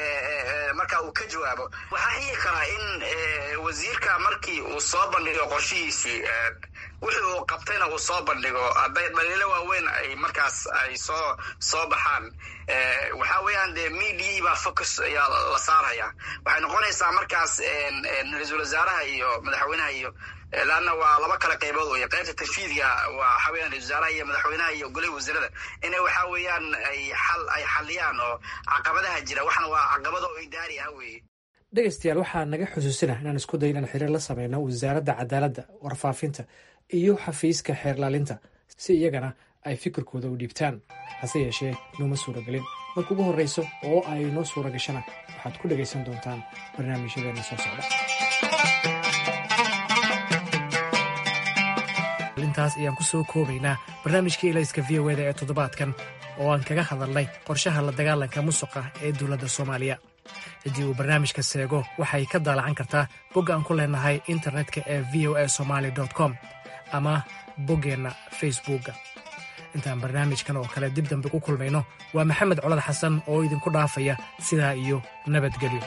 marka uu ka jawaabo waxaa xigi karaa in wasiirka markii uu soo bandhigo qorshihiisii wixii uu qabtayna uu soo bandhigo hadday dhaliilo waaweyn ay markaas ay soo soo baxaan waxa weeyaan dee mediai baa focus ayaa la saaraya waxay noqonaysaa markaas ra-iisul wasaaraha iyo madaxweynaha iyo laanna waa laba kala qaybood wey qaybta tanfiidga waa waxa weeyaan ra-isul wasaaraha iyo madaxweynaha iyo golaha wasiirada inay waxa weeyaan ay xal ay xaliyaan oo caqabadaha jira waxna waa caqabado oo idaari ah weeye dhegeystayaal waxaa naga xusuusina inaan isku day inaan xiriir la sameyno wasaaradda cadaaladda warfaafinta iyo xafiiska xeerlaalinta si iyagana ay fikirkooda u dhiibtaan hase yeeshee nooma suuragelin marka ugu horreyso oo ay noo suura gashana waxaad ku dhegaysan doontaan barnaamijyadeena soo socda intaas ayaan ku soo koobaynaa barnaamijkii elayska v o eda ee toddobaadkan oo aan kaga hadalnay qorshaha la dagaalanka musuqa ee dowladda soomaaliya ciddii uu barnaamijka seego waxay ka daalacan kartaa bogga aan ku leenahay internetka ee v o a somaali com ama boggeenna facebookga intaan barnaamijkan oo kale dib dambe ku kulmayno waa maxamed colad xasan oo idinku dhaafaya sidaa iyo nabadgelyo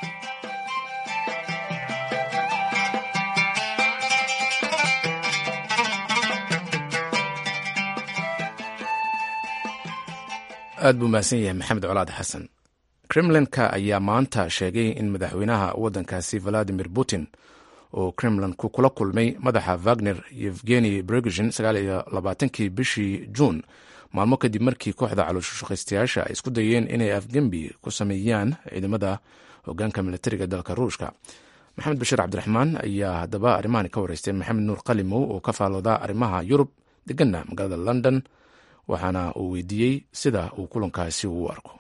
aad buu mahadsan yahay maxamed colaad xasan kremlinka ayaa maanta sheegay in madaxweynaha waddankaasi valadimir putin oo kremlinku kula kulmay madaxa wagner yevgeni brigin kii bishii juun maalmo kadib markii kooxda calooshushaqaystayaasha ay isku dayeen inay afgembi ku sameeyaan ciidamada hogaanka militariga dalka ruushka maxamed bashiir cabdiraxmaan ayaa haddaba arrimahani ka wareystay maxamed nuur qalimow oo ka faalooda arrimaha yurub deganna magaalada london waxaana uu weydiiyey sida uu kulankaasi u arko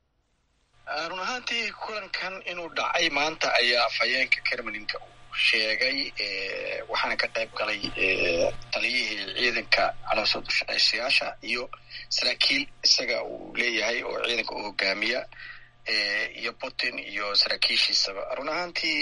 run ahaantii kulankan inuu dhacay maanta ayaa afhayeenka kremlinka uu sheegay waxaana ka qayb galay taliyihii ciidanka caloosad ushaqaysayaasha iyo saraakiil isaga uu leeyahay oo ciidanka u hogaamiya iyo putin iyo saraakiishiisaba run ahaantii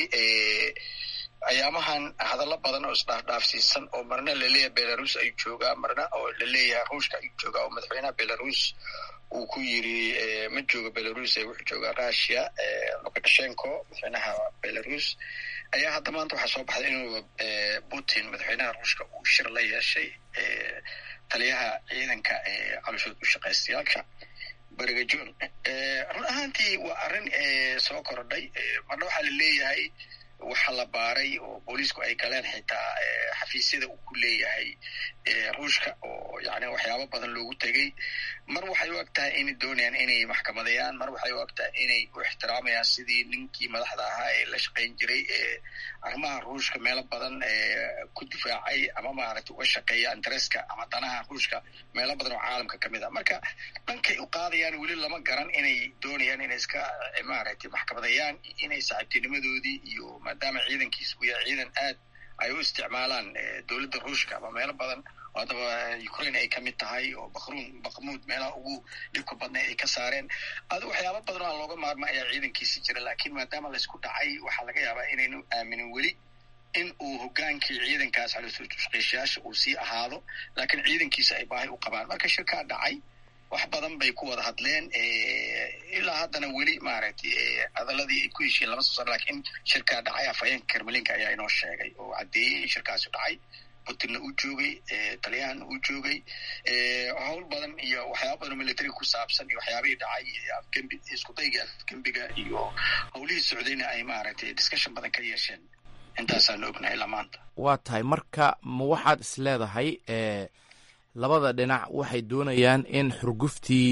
ayaamahan hadallo badan oo isdhaafdhaafsiisan oo marna laleeyahay belarus ayuu joogaa marna oo laleeyahay ruushka ayuu joogaa oo madaxweynaha belarus uu ku yiri ma joogo belarus ee wuxuu joogaa russia lukashenko madaxweynaha belarus ayaa hadda maanta waxaa soo baxday inuu putin madaxweynaha ruushka uu shir la yeeshay taliyaha ciidanka calooshood ushaqaystayaasha beriga john run ahaantii waa arrin soo korodhay marna waxaa laleeyahay waxa la baaray oo booliisku ay galeen xitaa xafiisyada uu ku leeyahay ruushka oo yani waxyaabo badan loogu tegey mar waxay u eg tahay inay doonayaan inay maxkamadayaan mar waxay u eg tahay inay u ixtiraamayaan sidii ninkii madaxda ahaa ee la shaqayn jiray ee arrimaha ruushka meelo badan ku difaacay ama maaragtay uga shaqeeya intereska ama danaha ruushka meelo badan oo caalamka ka mid a marka dhankay u qaadayaan weli lama garan inay doonayaan inay iska maaragtay maxkamadayaan inay saaxiibtinimadoodii iyo maadaama ciidankiisa uu yahay ciidan aad ay u isticmaalaan dowladda ruushka ama meelo badan haddaba ukraine ay kamid tahay oo bakruun bakmuud meelaha ugu dhibka badnay ay ka saareen adu waxyaaba badan oo aan looga maarma ayaa ciidankiisi jira laakiin maadaama laysku dhacay waxaa laga yaabaa inaynu aaminin weli in uu hogaankii ciidankaas caloosshaqeyshayaasha uu sii ahaado laakiin ciidankiisa ay baahi u qabaan marka shirkaa dhacay wax badan bay ku wada hadleen ilaa haddana weli maaragtay adaladii ay ku heshiin lama soo sar lakiin shirkaa dhacay afhayeenka karmelinka ayaa inoo sheegay oo caddeeyey in shirkaasi dhacay putinna uu joogay talyahanna uu joogay howl badan iyo waxyaaba badan oo military ku saabsan iyo waxyaabihii dhacay afgembi iskudaygii afgembiga iyo howlihii socdayna ay maaragtay discussion badan ka yeesheen intaasaan ognahay ilaa maanta waa tahay marka ma waxaad is leedahay labada dhinac waxay doonayaan in xurguftii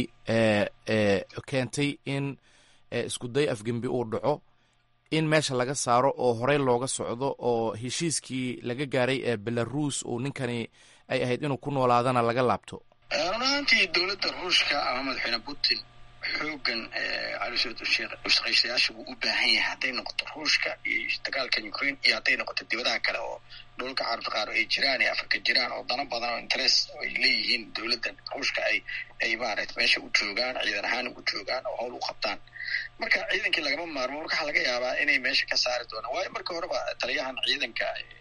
keentay in iskuday afgembi uu dhaco in meesha laga saaro oo horey looga socdo oo heshiiskii laga gaaray ee belaruus uu ninkani ay ahayd inuu ku noolaadana laga laabto run ahaantii dowladda ruushka ama madaxweyne putin xoogan caloosshaqeystayaasha wuu u baahan yahay hadday noqoto ruushka iyo dagaalka ukraine iyo hadday noqoto dibadaha kale oo dhulka carabta qaar ay jiraan ee afrika jiraan oo dano badan oo interest ay leeyihiin dowladdan ruushka ay ay maaragta meesha u joogaan ciidan ahaan ugu joogaan oo howl u qabtaan marka ciidankii lagama maarmo marka waxaa laga yaabaa inay meesha ka saari doonaan waayo marka horeba taliyahan ciidanka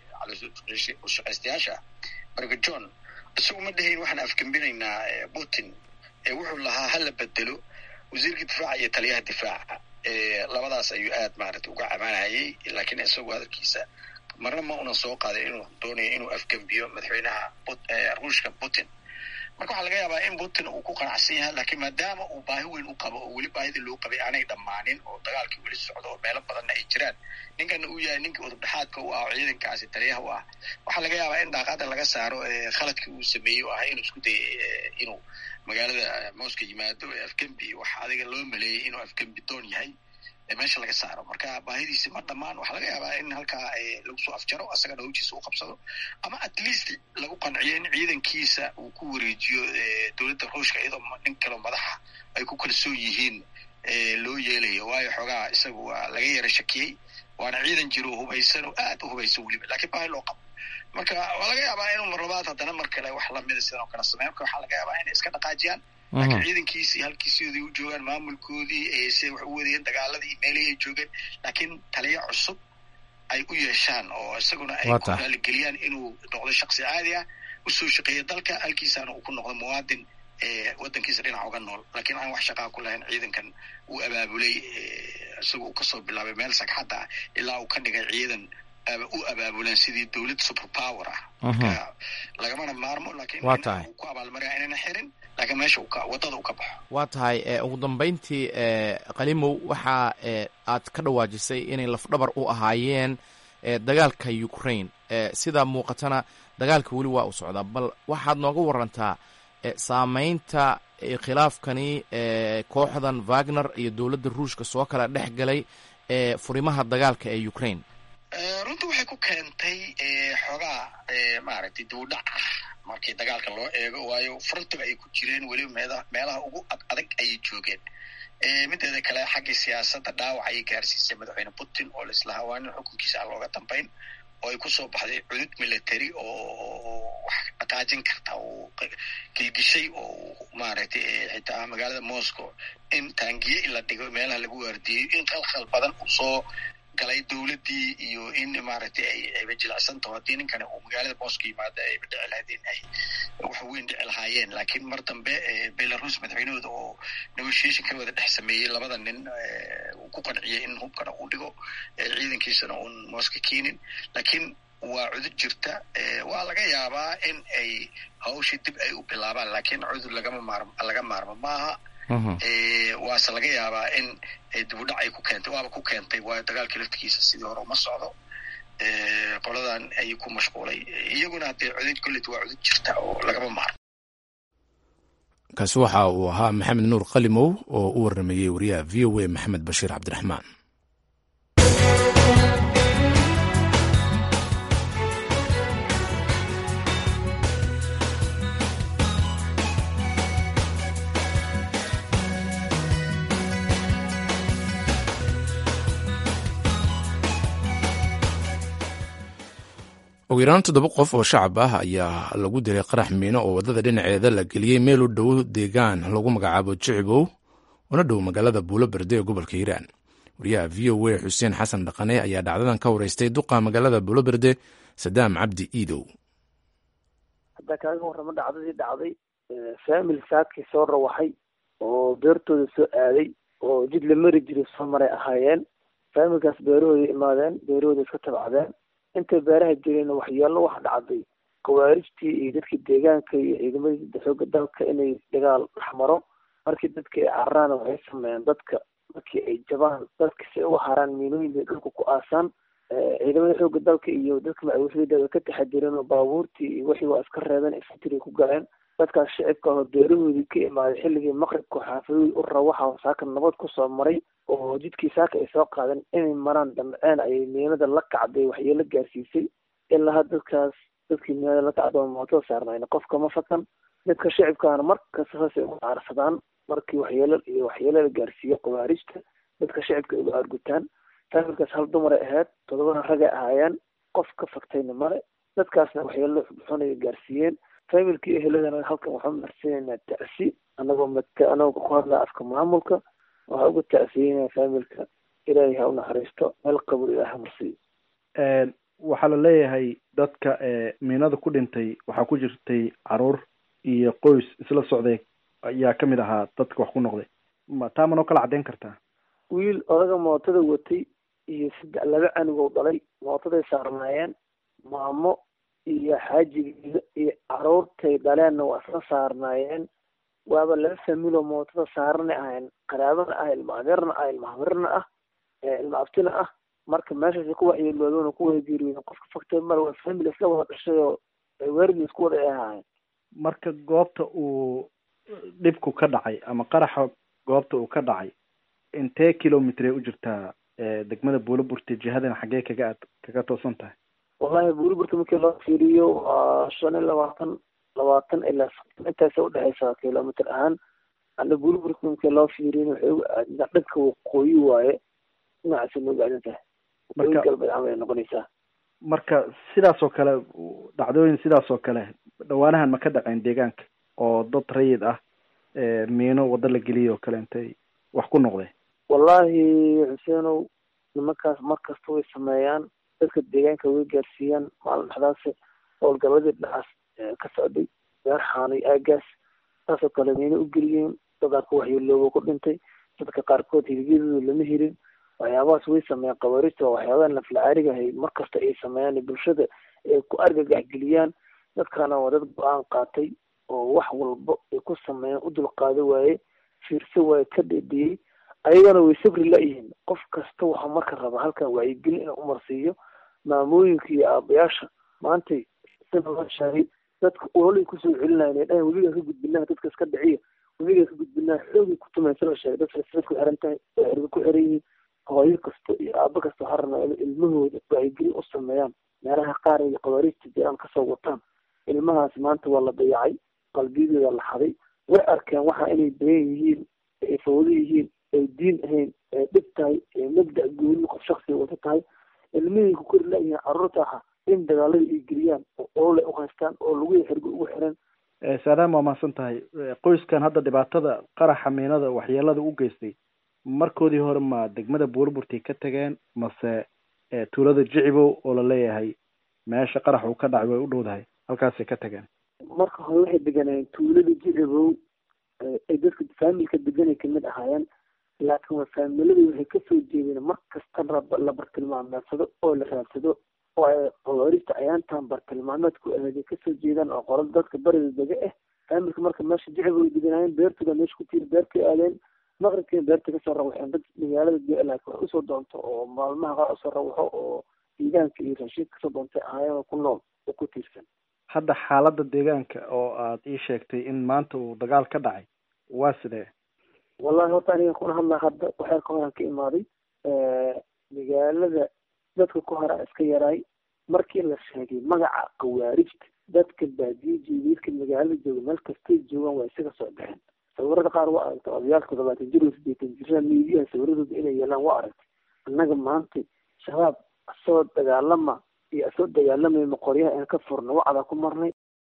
caloosshaqeystayaasha marka john isagu ma dhahayn waxaan afgembinaynaa putin wuxuu lahaa hala bedelo wasiirka difaaca iyo taliyaha difaaca labadaas ayuu aad maaragtay uga cabanayay laakiin isagu hadalkiisa marna ma unan soo qaaday inuu doonayo inuu afgembiyo madaxweynaha ruushka putin marka waxaa laga yaabaa in putin uu ku qanacsan yahay laakiin maadaama uu baahi weyn u qabo oo weli baahidii loo qabay aanay dhammaanin oo dagaalkii weli socdo oo meelo badanna ay jiraan ninkana uu yahay ninkii udubdhexaadka u ah oo ciidankaasi taliyaha u ah waxaa laga yaabaa in daaqada laga saaro khaladkii uu sameeyey oo ahay inuu isku dayay inuu magaalada moscow yimaado ee afgembi waxa adiga loo maleeyey inuu afgembi doon yahay meesha laga saaro marka baahidiisi ma dhammaan waxaa laga yaabaa in halkaa lagu soo afjaro asagana hawjiisa u qabsado ama at least lagu qanciyo in ciidankiisa uu ku wareejiyo dowladda ruushka iyadoo nin kaleo madaxa ay ku kalsoon yihiin loo yeelayo waayo xoogaa isaga waa laga yara shakiyey waana ciidan jiro oo hubaysan oo aad u hubaysan weliba lakiin baahi loo qabo marka waa laga yaabaa inuu marlabaad haddana mar kale wax lamida sidan oo kale sameyn marka waxaa laga yaabaa inay iska dhaqaajiyaan laakiin ciidankiisii halkiisioodii u joogaan maamulkoodii siday wax u wadayeen dagaaladii meelihii ay joogeen laakiin taliyo cusub ay u yeeshaan oo isaguna ay ku raaligeliyaan inuu noqdo shaksi caadi ah usoo shaqeeya dalka halkiisaana uu ku noqdo muwaadin waddankiisa dhinac uga nool laakiin aan wax shaqaa ku lahayn ciidankan uu abaabulay isagoo uu kasoo bilaabay meel sagxadda ah ilaa uu ka dhigay ciidan u abaabulaan sidii dowlad super power ah marka lagamana maarmo laakiin waa tahay ku abaalmarya inayna xirin laakiin meesha wadada uu ka baxo waa tahay ugu dambeyntii qalimow waxa aad ka dhawaajisay inay lafdhabar u ahaayeen dagaalka ukraine sidaa muuqatana dagaalka weli waa u socdaa bal waxaad nooga warantaa saameynta khilaafkani kooxdan wagner iyo dowladda ruushka soo kala dhex galay furimaha dagaalka ee ukraine runtii waxay ku keentay xoogaa maaragtay duudhac ah markii dagaalka loo eego waayo frontiga ay ku jireen weliba meeda meelaha ugu ad adag ayay joogeen mideeda kale xaggii siyaasadda dhaawac ayay gaarsiisay madaxweyne putin oo laislahaa waa nin xukunkiisa aan looga dambayn oo ay kusoo baxday cudud military oo wax dhaqaajin karta oo gilgishay oo maaragtay xitaa magaalada moscow in taangiye in la dhigo meelaha lagu waardiyeyo in khalkhal badan uu soo galay dowladdii iyo in maaragtay ay ayba jilicsan taho haddii ninkani uu magaalada moscow yimaado ayba dhici lahayd in ay wax weyn dhici lahaayeen laakiin mar dambe belarus madaxweynahooda oo negotiation ka wada dhex sameeyey labada nin uu ku qanciyey in hubkana uu dhigo ciidankiisana uun moscow keenin laakiin waa cudud jirta waa laga yaabaa in ay hawshii dib ay u bilaabaan laakiin cudur lagama maarmo laga maarmo maaha waase laga yaabaa in dibudhac ay ku keentay waaba ku keentay waayo dagaalkii laftigiisa sidii hore uma socdo qoladan ayuu ku mashquulay iyaguna haddee cudud kollet waa cudud jirta oo lagama maarmo kaasi waxa uu ahaa maxamed nuur qalimow oo u waramayey wariyaha v o a maxamed bashiir cabdiraxmaan ugu yaraan toddoba qof oo shacab ah ayaa lagu dilay qarax miino oo waddada dhinaceeda la geliyey meel u dhow deegaan lagu magacaabo jicibow una dhow magaalada buulo berde ee gobolka hiiraan wariyaha v o a xuseen xasan dhaqane ayaa dhacdadan ka wareystay duqa magaalada buulo berde sadaam cabdi iidow haddaa kaaga warramo dhacdadii dhacday faamil saadkii soo rawaxay oo beertooda soo aaday oo jid la mari jiray soo maray ahaayeen faamilkaas beerahooda imaadeen beerahooda iska tabcdeen intay beeraha jireen waxyeelo waxa dhacday khawaarijtii iyo dadkii deegaanka iyo ciidamadii xooga dalka inay dagaal dhex maro markii dadka ay cararaan waxay sameeyeen dadka markii ay jabaan dadka si ay uga haraan miinooyin bay dhulka ku aasaan ciidamada xooga dalka iyo dadka macawisada way ka taxadireen oo baabuurtii iyo wixii waa iska reebeen infantry ku galeen dadkaas shicibka oo beerahoodii ka imaaday xilligii maqribka xaafadooyi u rawaxa saaka nabad kusoo maray oo jidkii saaka ay soo qaadeen inay maraan damceen ayay miinada la kacday waxyeelo gaarsiisay ilaa dadkaas dadkii miinada la kacda oo mootada saarnayn qofka ma fakan dadka shicibkaana markasta saasay uga caarsadaan markii waxyeelo iyo waxyeelo la gaarsiiyo khawaarijta dadka shicibka ay uga argutaan faamilkaas hal dumaray ahayd todobana ragay ahaayeen qof ka faktayna male dadkaasna waxyeelo xunay gaarsiiyeen faamilkii eheladana halkan waxaan marsiinaynaa tacsi anagoo maka anagoo ku hadlaa afka maamulka waxaa uga tacsiyeynaa faamilka ilaahay ha u naxariisto meel qabul ilaah ha marsiiyo waxaa la leeyahay dadka miinada ku dhintay waxaa ku jirtay caruur iyo qoys isla socday ayaa kamid ahaa dadka wax ku noqday ma taa manoo kala caddeyn kartaa wiil odaga mootada watay iyo saddex laba canug dhalay mootaday saarnaayeen maamo iyo xaajigeeda iyo caruurtay dhaleenna waa isla saarnaayeen waaba laba familoo mootada saarana ahayn qaraabana ah ilma adeerna ah ilma hamirna ah ilma abtina ah marka meeshaas ku waxyeeloodoona ku wada geeriyooden qofka faktay male waa famil isla wada dhashay oo weerdi isku wada ay ahaayeen marka goobta uu dhibku ka dhacay ama qaraxa goobta uu ka dhacay intee kilomitr u jirtaa degmada buulaburte jihadana xaggee kaga ad kaga toosan tahay wallahi buulaburte markii loo fiiriyo waa shan iyo labaatan labaatan ilaa soddon intaasa udhexeysaa kilomitr ahaan ana buulaburte markii loo fiiriyin waxay uga aadintaa dhanka waqooyi waaye dhinacaasa nooga aadin tahay waqooyi galbeed camal ay noqonaysaa marka sidaas oo kale dhacdooyin sidaas oo kale dhawaanahan ma ka dhaceen deegaanka oo dad rayid ah miino waddo la geliyay oo kale intay wax ku noqdeen wallahi xuseenow nimankaas mar kasta way sameeyaan dadka deegaanka way gaarsiiyaan maalin dhexdaas howlgaladii dhinacaas ka socday beer xaanay aagaas saasoo kale miino u geliyeen dadaa ku waxyeelooba ku dhintay dadka qaarkood hiligyadooda lama helin waxyaabahaas way sameeyaan qabaarista waa waxyaabaha nafla-aariga ahay mar kasta ay sameeyaan bulshada ay ku argagaxgeliyaan dadkana waa dad go-aan qaatay oo wax walba ay ku sameeyaan u dulqaado waaye fiirso waaye ka dhedhiyey ayagana way sabri la-yihiin qof kasta waxaa marka raba halkan wacyigelin inuu umarsiiyo maamooyinka iyo aabayaasha maantay sida loo sheegay dadka ololay kusoo celinayan ay dhahan webigaa ka gudbinaha dadka iska dhiciya webigaa ka gudbinaha xoogay ku tumaysa la sheegay dadka sifad ku xiran tahay oo xirga ku xiran yihiin hooyo kasta iyo aabo kasta waxaa rabnaa in ilmahooda wacyigelin u sameeyaan meelaha qaar iyo qabaariista jiraan kasoo wataan ilmahaas maanta waa la dayacay qalbiyadooda la xaday way arkeen waxa inay bayan yihiin ay fawdo yihiin ay diin ahayn ay dhib tahay ay mabda gooni qof shaksiga wata tahay ilmihii ku kori la-yihiin carruurta aha in dagaalada ay geliyaan oo oole u haystaan oo lagu xirgo ugu xiran saadaam waa mahadsan tahay qoyskan hadda dhibaatada qaraxa miinada waxyeelada u geystay markoodii hore ma degmada buurburtay ka tageen mase tuulada jicibow oo la leeyahay meesha qarax uu ka dhacay way u dhowdahay halkaasay ka tageen marka hore waxay deganayeen tuulada jicibow ay dadka faamilka deganay kamid ahaayeen laakiin waa faamiladii waxay kasoo jeedeen mar kasta la bartilmaameedsado oo la raadsado oo ay qawaarista ayaantan bartilmaameedku ahaday kasoo jeedaan oo qolada dadka barida dega ah faamilka marka meesha jicibow ay deganaayeen beertooda meesha ku tiiri beertay aadeen maqribkii beerta kasoo rawaxeen dad magaalada laakiin wax usoo doonto oo maalmaha qaar usoo rawaxo oo deegaanka iyo raashiid kasoo doontay ahaayeen oo ku nool oo ku tiirsan hadda xaaladda deegaanka oo aad ii sheegtay in maanta uu dagaal ka dhacay waa sidee wallahi horta aniga kuna hadlaa hadda waxaa ka horan ka imaaday magaalada dadka ku hora iska yaraay markii la sheegay magaca khawaarijta dadka baadiye jooga dadka magaalada jooga meel kastay joogaan waa isaga soo baxeen sawirada qaar waa aragtay odayaalka toddobaatan jir oo sideetan jirra miidiyaha sawiradooda inay yeelaan waa aragtay annaga maanta shabaab soo dagaalama iyo asoo dagaalamayma qoryaha aan ka furno wacdaa ku marnay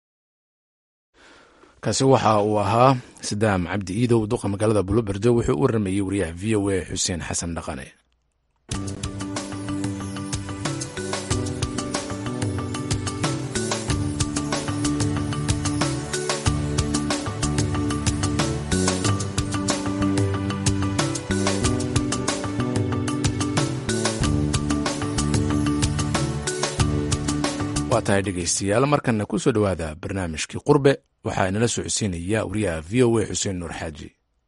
kaasi waxa uu ahaa sadaam cabdi iidow duqa magaalada buloberdo wuxuu u waramayey wariyaha v o a xuseen xasan dhaqane waa tahay dhegaystayaal markanna ku soo dhowaada barnaamijkii qurbe waxaa inala socodsiinaya wariyaha v o a xuseen nuur xaaji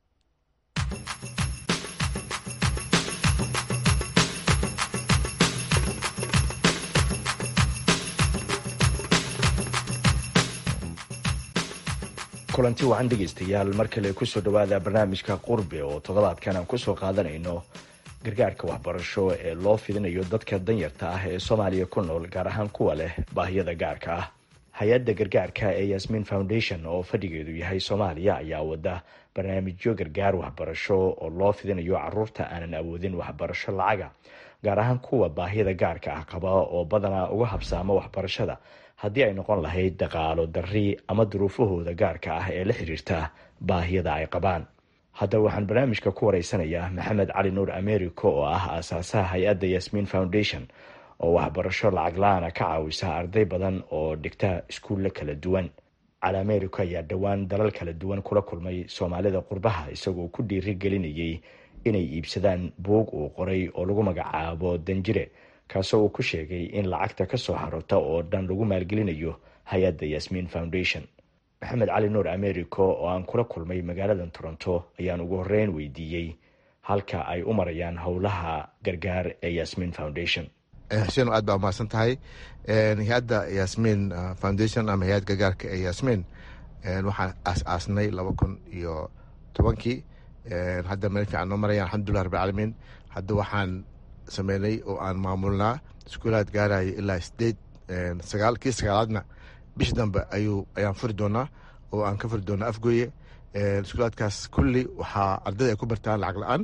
kulanti wacan dhegaystayaal mar kale kusoo dhowaada barnaamijka qurbe oo toddobaadkan aan kusoo qaadanayno gargaarka waxbarasho ee loo fidinayo dadka danyarta ah ee soomaaliya ku nool gaar ahaan kuwa leh baahiyada gaarka ah hay-adda gargaarka ee yasmin foundation oo fadhigeedu yahay soomaaliya ayaa wada barnaamijyo gargaar waxbarasho oo loo fidinayo caruurta aanan awoodin waxbarasho lacaga gaar ahaan kuwa baahiyada gaarka ah qaba oo badanaa uga habsaama waxbarashada haddii ay noqon lahayd dhaqaalo darri ama duruufahooda gaarka ah ee la xiriirta baahiyada ay qabaan haddaba waxaan barnaamijka ku wareysanayaa maxamed cali nuur americo oo ah aasaasaha hay-adda yasmin foundation oo waxbarasho lacag la-aana ka caawisa arday badan oo dhigta iskuulla kala duwan cali americo ayaa dhowaan dalal kala duwan kula kulmay soomaalida qurbaha isagoo ku dhiiri gelinayay inay iibsadaan buug uu qoray oo lagu magacaabo danjire kaasoo uu ku sheegay in lacagta kasoo xarota oo dhan lagu maalgelinayo hay-adda yasmin foundation maxamed cali nuur americo oo aan kula kulmay magaalada toronto ayaan ugu horeyn weydiiyey halka ay u marayaan howlaha gargaar ee yasmin foundation xuseen aad baa umahadsan tahay hay-adda yasmin foundation ama hay-ad gargaarka ee yasmin waxaan aas-aasnay laba kun iyo tobankii hadda meel fiican noo marayaan alxamdulilah rabbilcaalamiin hadda waxaan sameynay oo aan maamulnaa iskuulaad gaaraya ilaa sideed sagaal kii sagaalaadna bishi dambe ayuu ayaan furi doonaa oo aan ka furi doonaa afgooye iskuulaadkaas kulli waxaa ardayda ay ku bartaan lacag la-aan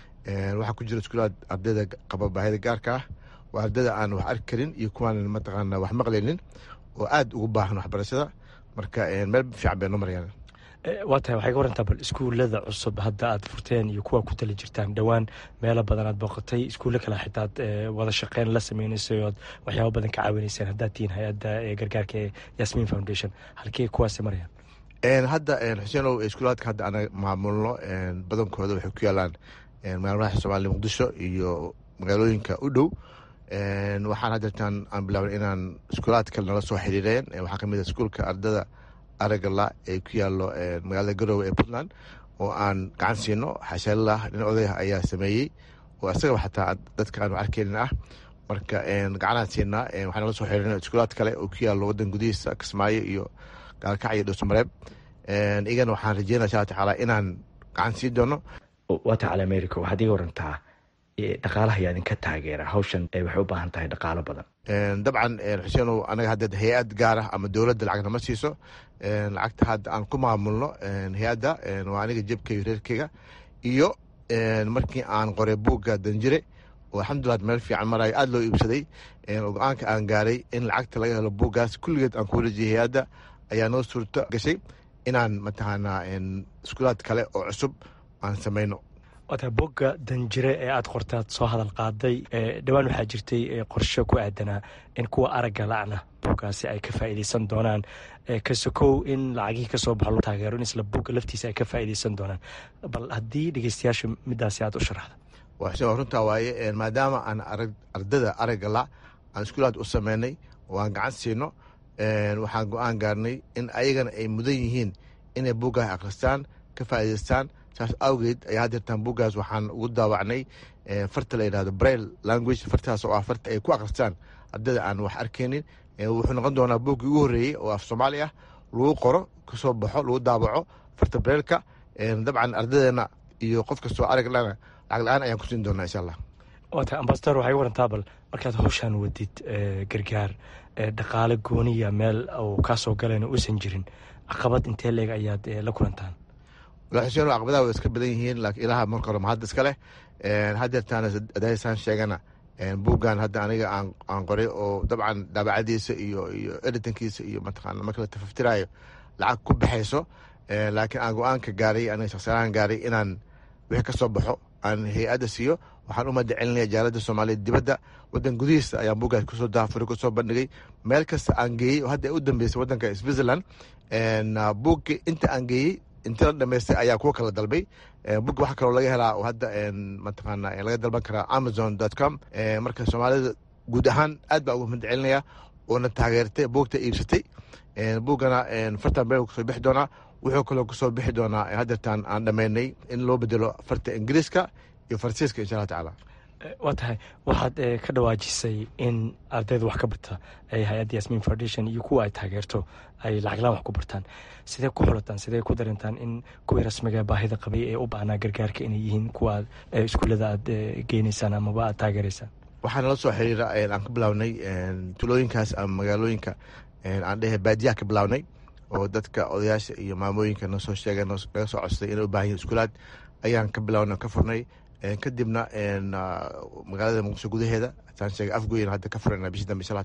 waxaa ku jira iskuulaad ardayda qaba baahida gaarka ah waa ardayda aan wax arki karin iyo kuwaan mataqaana wax maqlaynin oo aada ugu baahan waxbarashada marka meel fiican bay noo marayaan waa tahay waxay ka warantaa bal iskuullada cusub hadda aad furteen iyo kuwa ku tali jirtaan dhowaan meelo badan aad booqatay iskuulle kale xitaa ad wada shaqeyn la sameynaysay ood waxyaaba badan ka caawinayseen haddaad tihiin hay-adda gargaarka ee yasmin foundation halkee kuwaasi marayaan hadda xuseenow iskuulaadka hadda ana maamulno badankooda waxay ku yaalaan magaalmadaxa soomaaliya muqdisho iyo magaalooyinka u dhow waxaan haddeertaan aan bilaabnay inaan iskuulaad kale nala soo xiriireen waxaa kamid a iskuulka ardada aragala ee ku yaalo magaalada garowe ee puntland oo aan gacan siino xashaallah nin odayah ayaa sameeyey oo isagaba xataa dadka aanu arkeynin ah marka gacanaan siinaa waxaan nala soo xiriirna iskuulaad kale oo ku yaalo wadan gudihiisa kismaayo iyo gaalkac iyo dhowsamareeb igana waxaan rajeynaya insha tacaala inaan gacan siin doono waata cali america waxaad iga warantaa dhaqaalaha ayaa idinka taageera hawshan waxay u baahan tahay dhaqaalo badan dabcan xuseenow anaga hadda hay-ad gaar ah ama dowladda lacag nama siiso lacagta hadda aan ku maamulno hay-adda waa aniga jebkayga reerkeyga iyo markii aan qoray buugga danjire oo alxamdulilah meel fiican marayo aada loo iibsaday go-aanka aan gaaray in lacagta laga helo buuggaas kulligeed aan ku wareejiyay hay-adda ayaa noo suurto gashay inaan mataqaanaa iskuulaad kale oo cusub aan sameyno waata bogga danjire ee aada qortaad soo hadal qaaday dhowaan waxaa jirtay qorshe ku aadanaa in kuwa aragga lacna boggaasi ay ka faa'iideysan doonaan kasokow in lacagihii kasoo baxo loo taageero in isla bogga laftiisa ay ka faa'iideysan doonaan bal haddii dhegeystayaasha midaasi aada u sharaxda waa runtaa waaye maadaama aan ardada aragga la aan iskuulaad u sameynay oo aan gacan siino waxaan go-aan gaarnay in ayagana ay mudan yihiin inay boggaas akhristaan ka faa'iideystaan saas awgeed ayaa hadeertaan buuggaas waxaan ugu daawacnay farta la yidhahdo brail language fartaas oo ah farta ay ku akhristaan ardayda aan wax arkeynin wuxuu noqon doonaa buuggii ugu horreeyey oo af soomaali ah lagu qoro kasoo baxo lagu daawaco farta brailka dabcan ardadeena iyo qof kastoo araglana lacag la-aan ayaan ku siin doonaa insha allah waata ambasador waxay warantaa bal markaad hawshaan wadid gargaar dhaqaale gooniya meel uu kaasoo galayna uusan jirin caqabad intee leeg ayaad la kulantaan wala xuseen caqabadaha way iska badan yihiin laakiin ilaha marka hore mahad iska leh hadeertaana adaysaan sheegana buuggan hadda aniga aan qoray oo dabcan daabacadiisa iyo iyo editankiisa iyo mataqaana marka la tafaftirayo lacag ku baxayso laakiin aan go-aanka gaaray aniga shaksiyaan gaaray inaan wixii ka soo baxo aan hay-adda siiyo waxaan u madacelinaya jaalada soomaaliyeed dibadda wadan gudihiisa ayaan buuggaas kusoo daafuray kusoo bandhigay meel kasta aan geeyey oo hadda ay u dambeysay wadanka switzerland buuggi inta aan geeyey inti la dhamaystay ayaa kuwa kala dalbay bugga waxaa kaloo laga helaa oo hadda mataqaana laga dalban karaa amazon dot com marka soomaalida guud ahaan aad baa ugu madacelinaya oona taageertay buugta iibsatay buuggana fartan been kusoo bixi doonaa wuxuu kaloo kusoo bixi doonaa haddeertaan aan dhammaynay in loo bedelo farta ingiriiska iyo faransiiska insha allah tacaala waa tahay waxaad ka dhawaajisay in ardayda wax ka barta ay hay-adda yasmin foundation iyo kuwa ay taageerto ay lacaglaan wax ku bartaan sidee ku xulataan sidee ku darintaan in kuwii rasmiga baahida qabay ee u baahnaa gargaarka inay yihiin kuwa iskuullada aad geynaysaan amaba aad taageeraysaan waxaa nala soo xiriira aan ka bilawnay tulooyinkaas ama magaalooyinka aan dhehe baadiyaha ka bilawnay oo dadka odayaasha iyo maamooyinka noo soo sheegay naga soo codsaday inay u baahan yihin iskuulaad ayaan ka bilawnay ka furnay kadibna magaalada muqdisho gudaheeda saan sheegay afgoyna hadda ka furana bishii dambe insha allah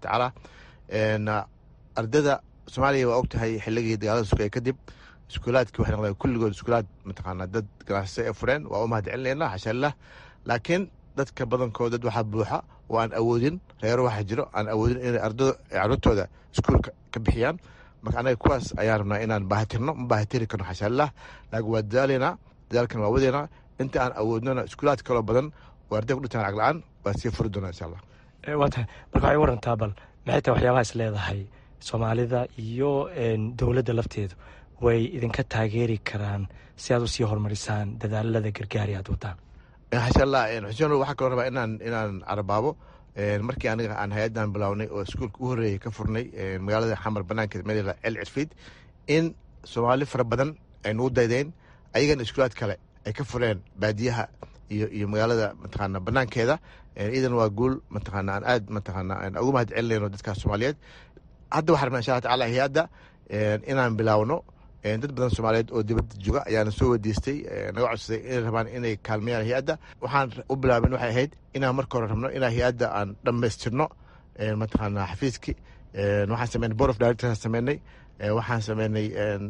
tacaala ardada soomaaliya waa og tahay xilligii dagaalada sugaya kadib iskuulaadkii waxay noqdeen kulligood iskuulaad mataqaana dad ganacsata ee fureen waa u mahad celinayna xashaallah laakiin dadka badankood dad waxaa buuxa oo aan awoodin reero waxaa jiro aan awoodin inay ardada caruurtooda iskuulka ka bixiyaan marka anaga kuwaas ayaan rabnaa inaan baahatirno ma baahatiri karno xashaallah laakiin waa dadaalaynaa dadaalkan waa wadeynaa inta aan awoodnona iskuulaad kaloo badan oo arday ku dhintaan lacag la-aan waa sii furi doonaa insha allah waa tahay marka waxay warantaa bal maxay tahay waxyaabaha is leedahay soomaalida iyo dowladda lafteedu way idinka taageeri karaan si aad usii horumarisaan dadaalada gargaari aad wadaan xasha allah xuseen waxaa kaloo rabaa inaan inaan carabaabo markii aniga aan hay-addan bilownay oo iskuulka u horreeyay ka furnay magaalada xamar banaankeed meel cel cirfiid in soomaali fara badan ay nugu daydeen ayagana iskuulaad kale ay ka fureen baadiyaha iyo iyo magaalada mataqaana banaankeeda iidan waa guul mataqaana aan aad mataqaana aan ugu mahad celinayno dadkaas soomaaliyeed hadda waxaa rabnaa insha allah tacaala hay-adda inaan bilaawno dad badan soomaaliyeed oo dibadda jooga ayaana soo weydiistay naga codsaday inay rabaan inay kaalmeeyaan hay-adda waxaan u bilaabin waxay ahayd inaan marka hore rabno inaan hay-adda aan dhammaystirno mataqaana xafiiskii waxaan sameynay board of directors sameynay waxaan sameynay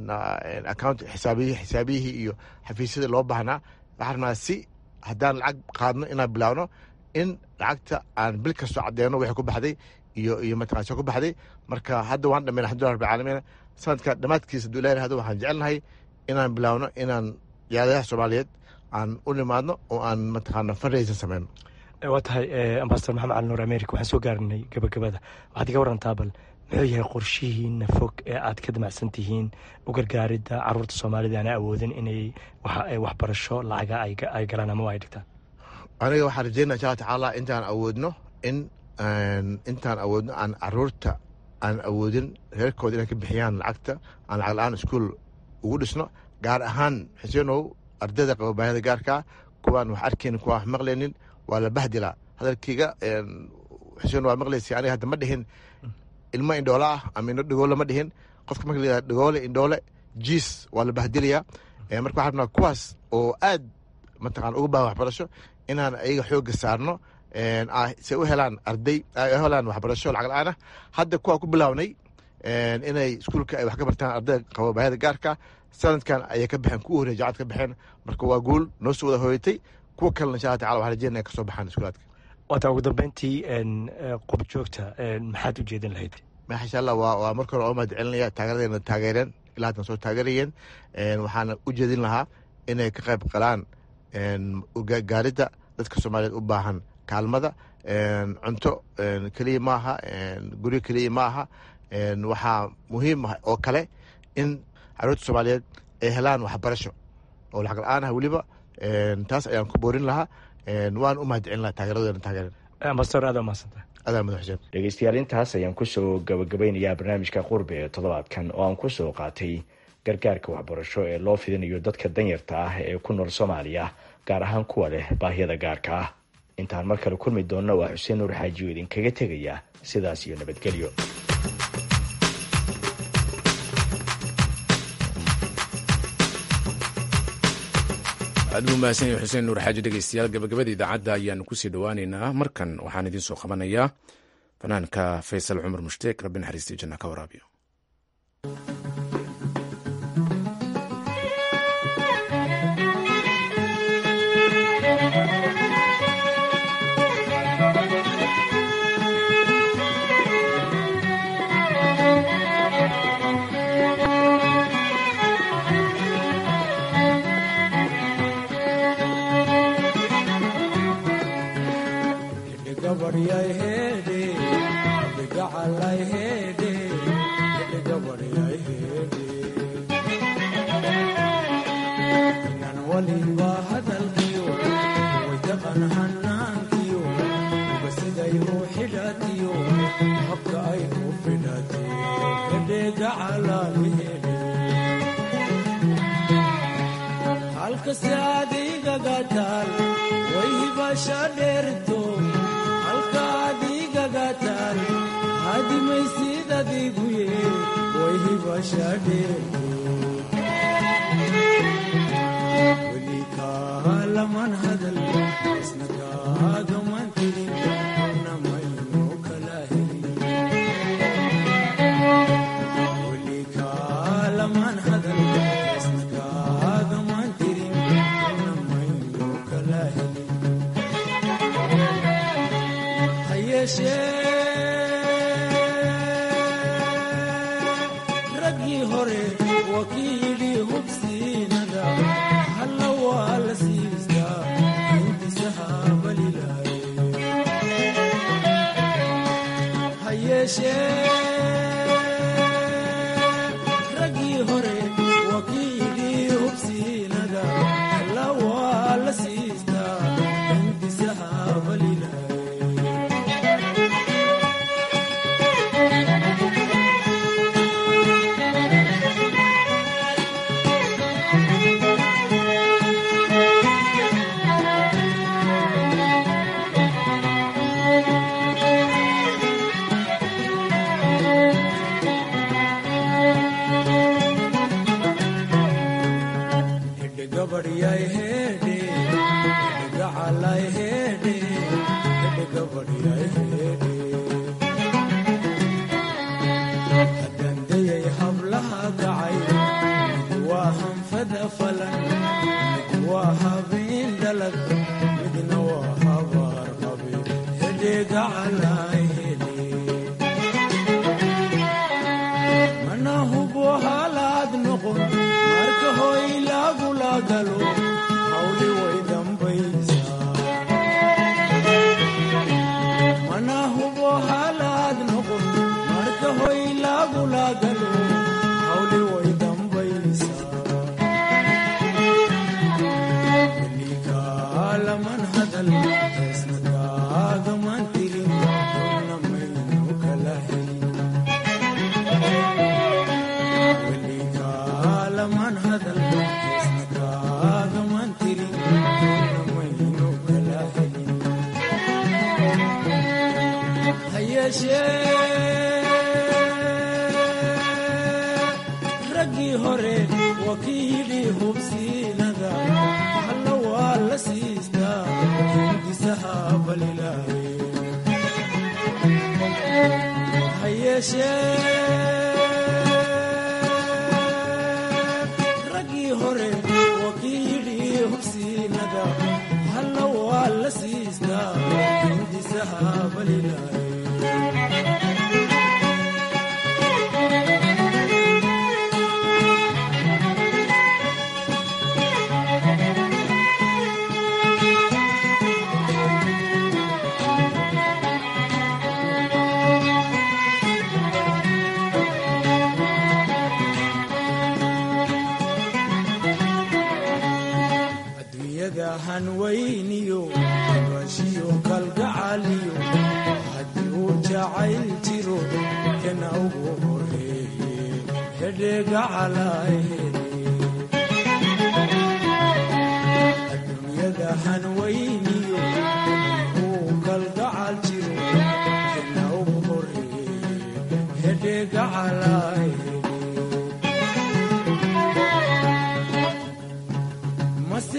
account xisaabiyi xisaabiyihii iyo xafiisyadii loo baahnaa waxaan rabnaa si haddaan lacag qaadno inaan bilaawno in lacagta aan bil kastoo caddeeno wixii ku baxday iyo iyo mataqana soo ku baxday marka hadda waan dhammayna alxamdulillah rabbil caalamiin sanadka dhammaadkiisa haduu ilahi rahdo waxaan jecelnahay inaan bilaawno inaan jaadayaha soomaaliyeed aan u nimaadno oo aan mataqaana fundraising sameyno waa tahay ambasador maxamed cali nuur america waxaan soo gaarinay gabagabada waxaad iga warantaa bal muxuu yahay qorshihiina fog ee aad ka damacsan tihiin u gargaaridda caruurta soomaalida aana awoodin inay waxbarasho lacaga ay galaan ama ay dhigtaan aniga waxaan rajeynaa insha alla tacaala intaan awoodno in intaan awoodno aan caruurta aan awoodin reerkooda inay ka bixiyaan lacagta aan lacag la-aan iskuol ugu dhisno gaar ahaan xuseenow ardayda qaba baahida gaarkaa kuwaan wax arkaynin kuwaan wax maqlaynin waa la bahdilaa hadalkayga xuseen waa maqlaysa aniga hadda ma dhihin ilmo indhoole ah ama indho dhigoole ma dhihin qofka marka la yihahda dhigoole indhoole jiis waa la bahdilayaa marka waxaan rabnaa kuwaas oo aad mataqana uga baahan waxbarasho inaan ayaga xoogga saarno se u helaan arday u helaan waxbarasho lacag la-aan ah hadda kuwaa ku bilaabnay inay iskuulka ay wax ka bartaan ardayda qaba baahida gaarka sanadkan ayay ka baxeen kuwa horey jacad ka baxeen marka waa guul noo soo wada hooyatay kuwa kalena insha alla tacala waxaan rajeynaya kasoo baxaan iskuulaadka waata ugu dambeyntii qob joogta maxaad u jeedin lahayd insha allah waa waa marka hore oo mahad celinaya taageeradeena taageereen ilaa haddan soo taageerayeen waxaana u jeedin lahaa inay ka qayb qalaan gaaridda dadka soomaaliyeed u baahan kaalmada cunto keliya maaha guryo keliya ma aha waxaa muhiim ah oo kale in caruurta soomaaliyeed ay helaan waxbarasho oo lacag la-aan ah weliba taas ayaan ku boorin lahaa waan u mahad celin lahaa taageeradoodana taageeren ambasador aad umahadsanta adaa madax xuseen dhegeystayaal intaas ayaan kusoo gabagabeynayaa barnaamijka qurbe ee toddobaadkan oo aan kusoo qaatay gargaarka waxbarasho ee loo fidinayo dadka danyarta ah ee ku nool soomaaliya gaar ahaan kuwa leh baahiyada gaarka ah intaan mar kale kulmi doonna waa xuseen nuur xaajiyo idinkaga tegaya sidaas iyo nabadgelyo aad buu mahadsan yahay xuseen nuur xaaji dhegeystayaal gabagabada idaacadda ayaanu kusii dhowaaneynaa markan waxaan idiin soo qabanayaa fanaanka faysal cumar mushtaek rabbi naxariistii janna ka waraabiyo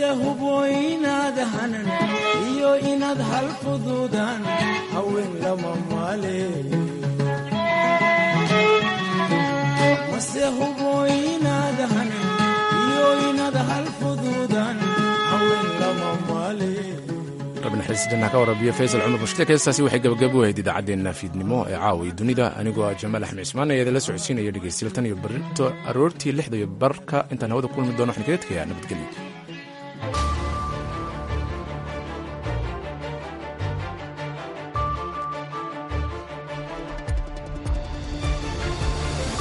mase hubo inaad hanan iyo inaad hal fuduudaan haween lama maale mase hubo inaad hanan iyo inaad hal fuduudaan haween lama maale rabnaxiis janna ka warabiyo faysal cumar mushkiilka heestaasi waxay gabagabo ahayd idaacaddeenna fiidnimo ee caawa iyo dunida anigoo ah jamaal axmed cismaan ayaa idinla socodsiinaya dhegeystayaal tan iyo barito aroortii lixda iyo barka intaan hawada kulmi doono waxaan kaga tegayaa nabadgelyo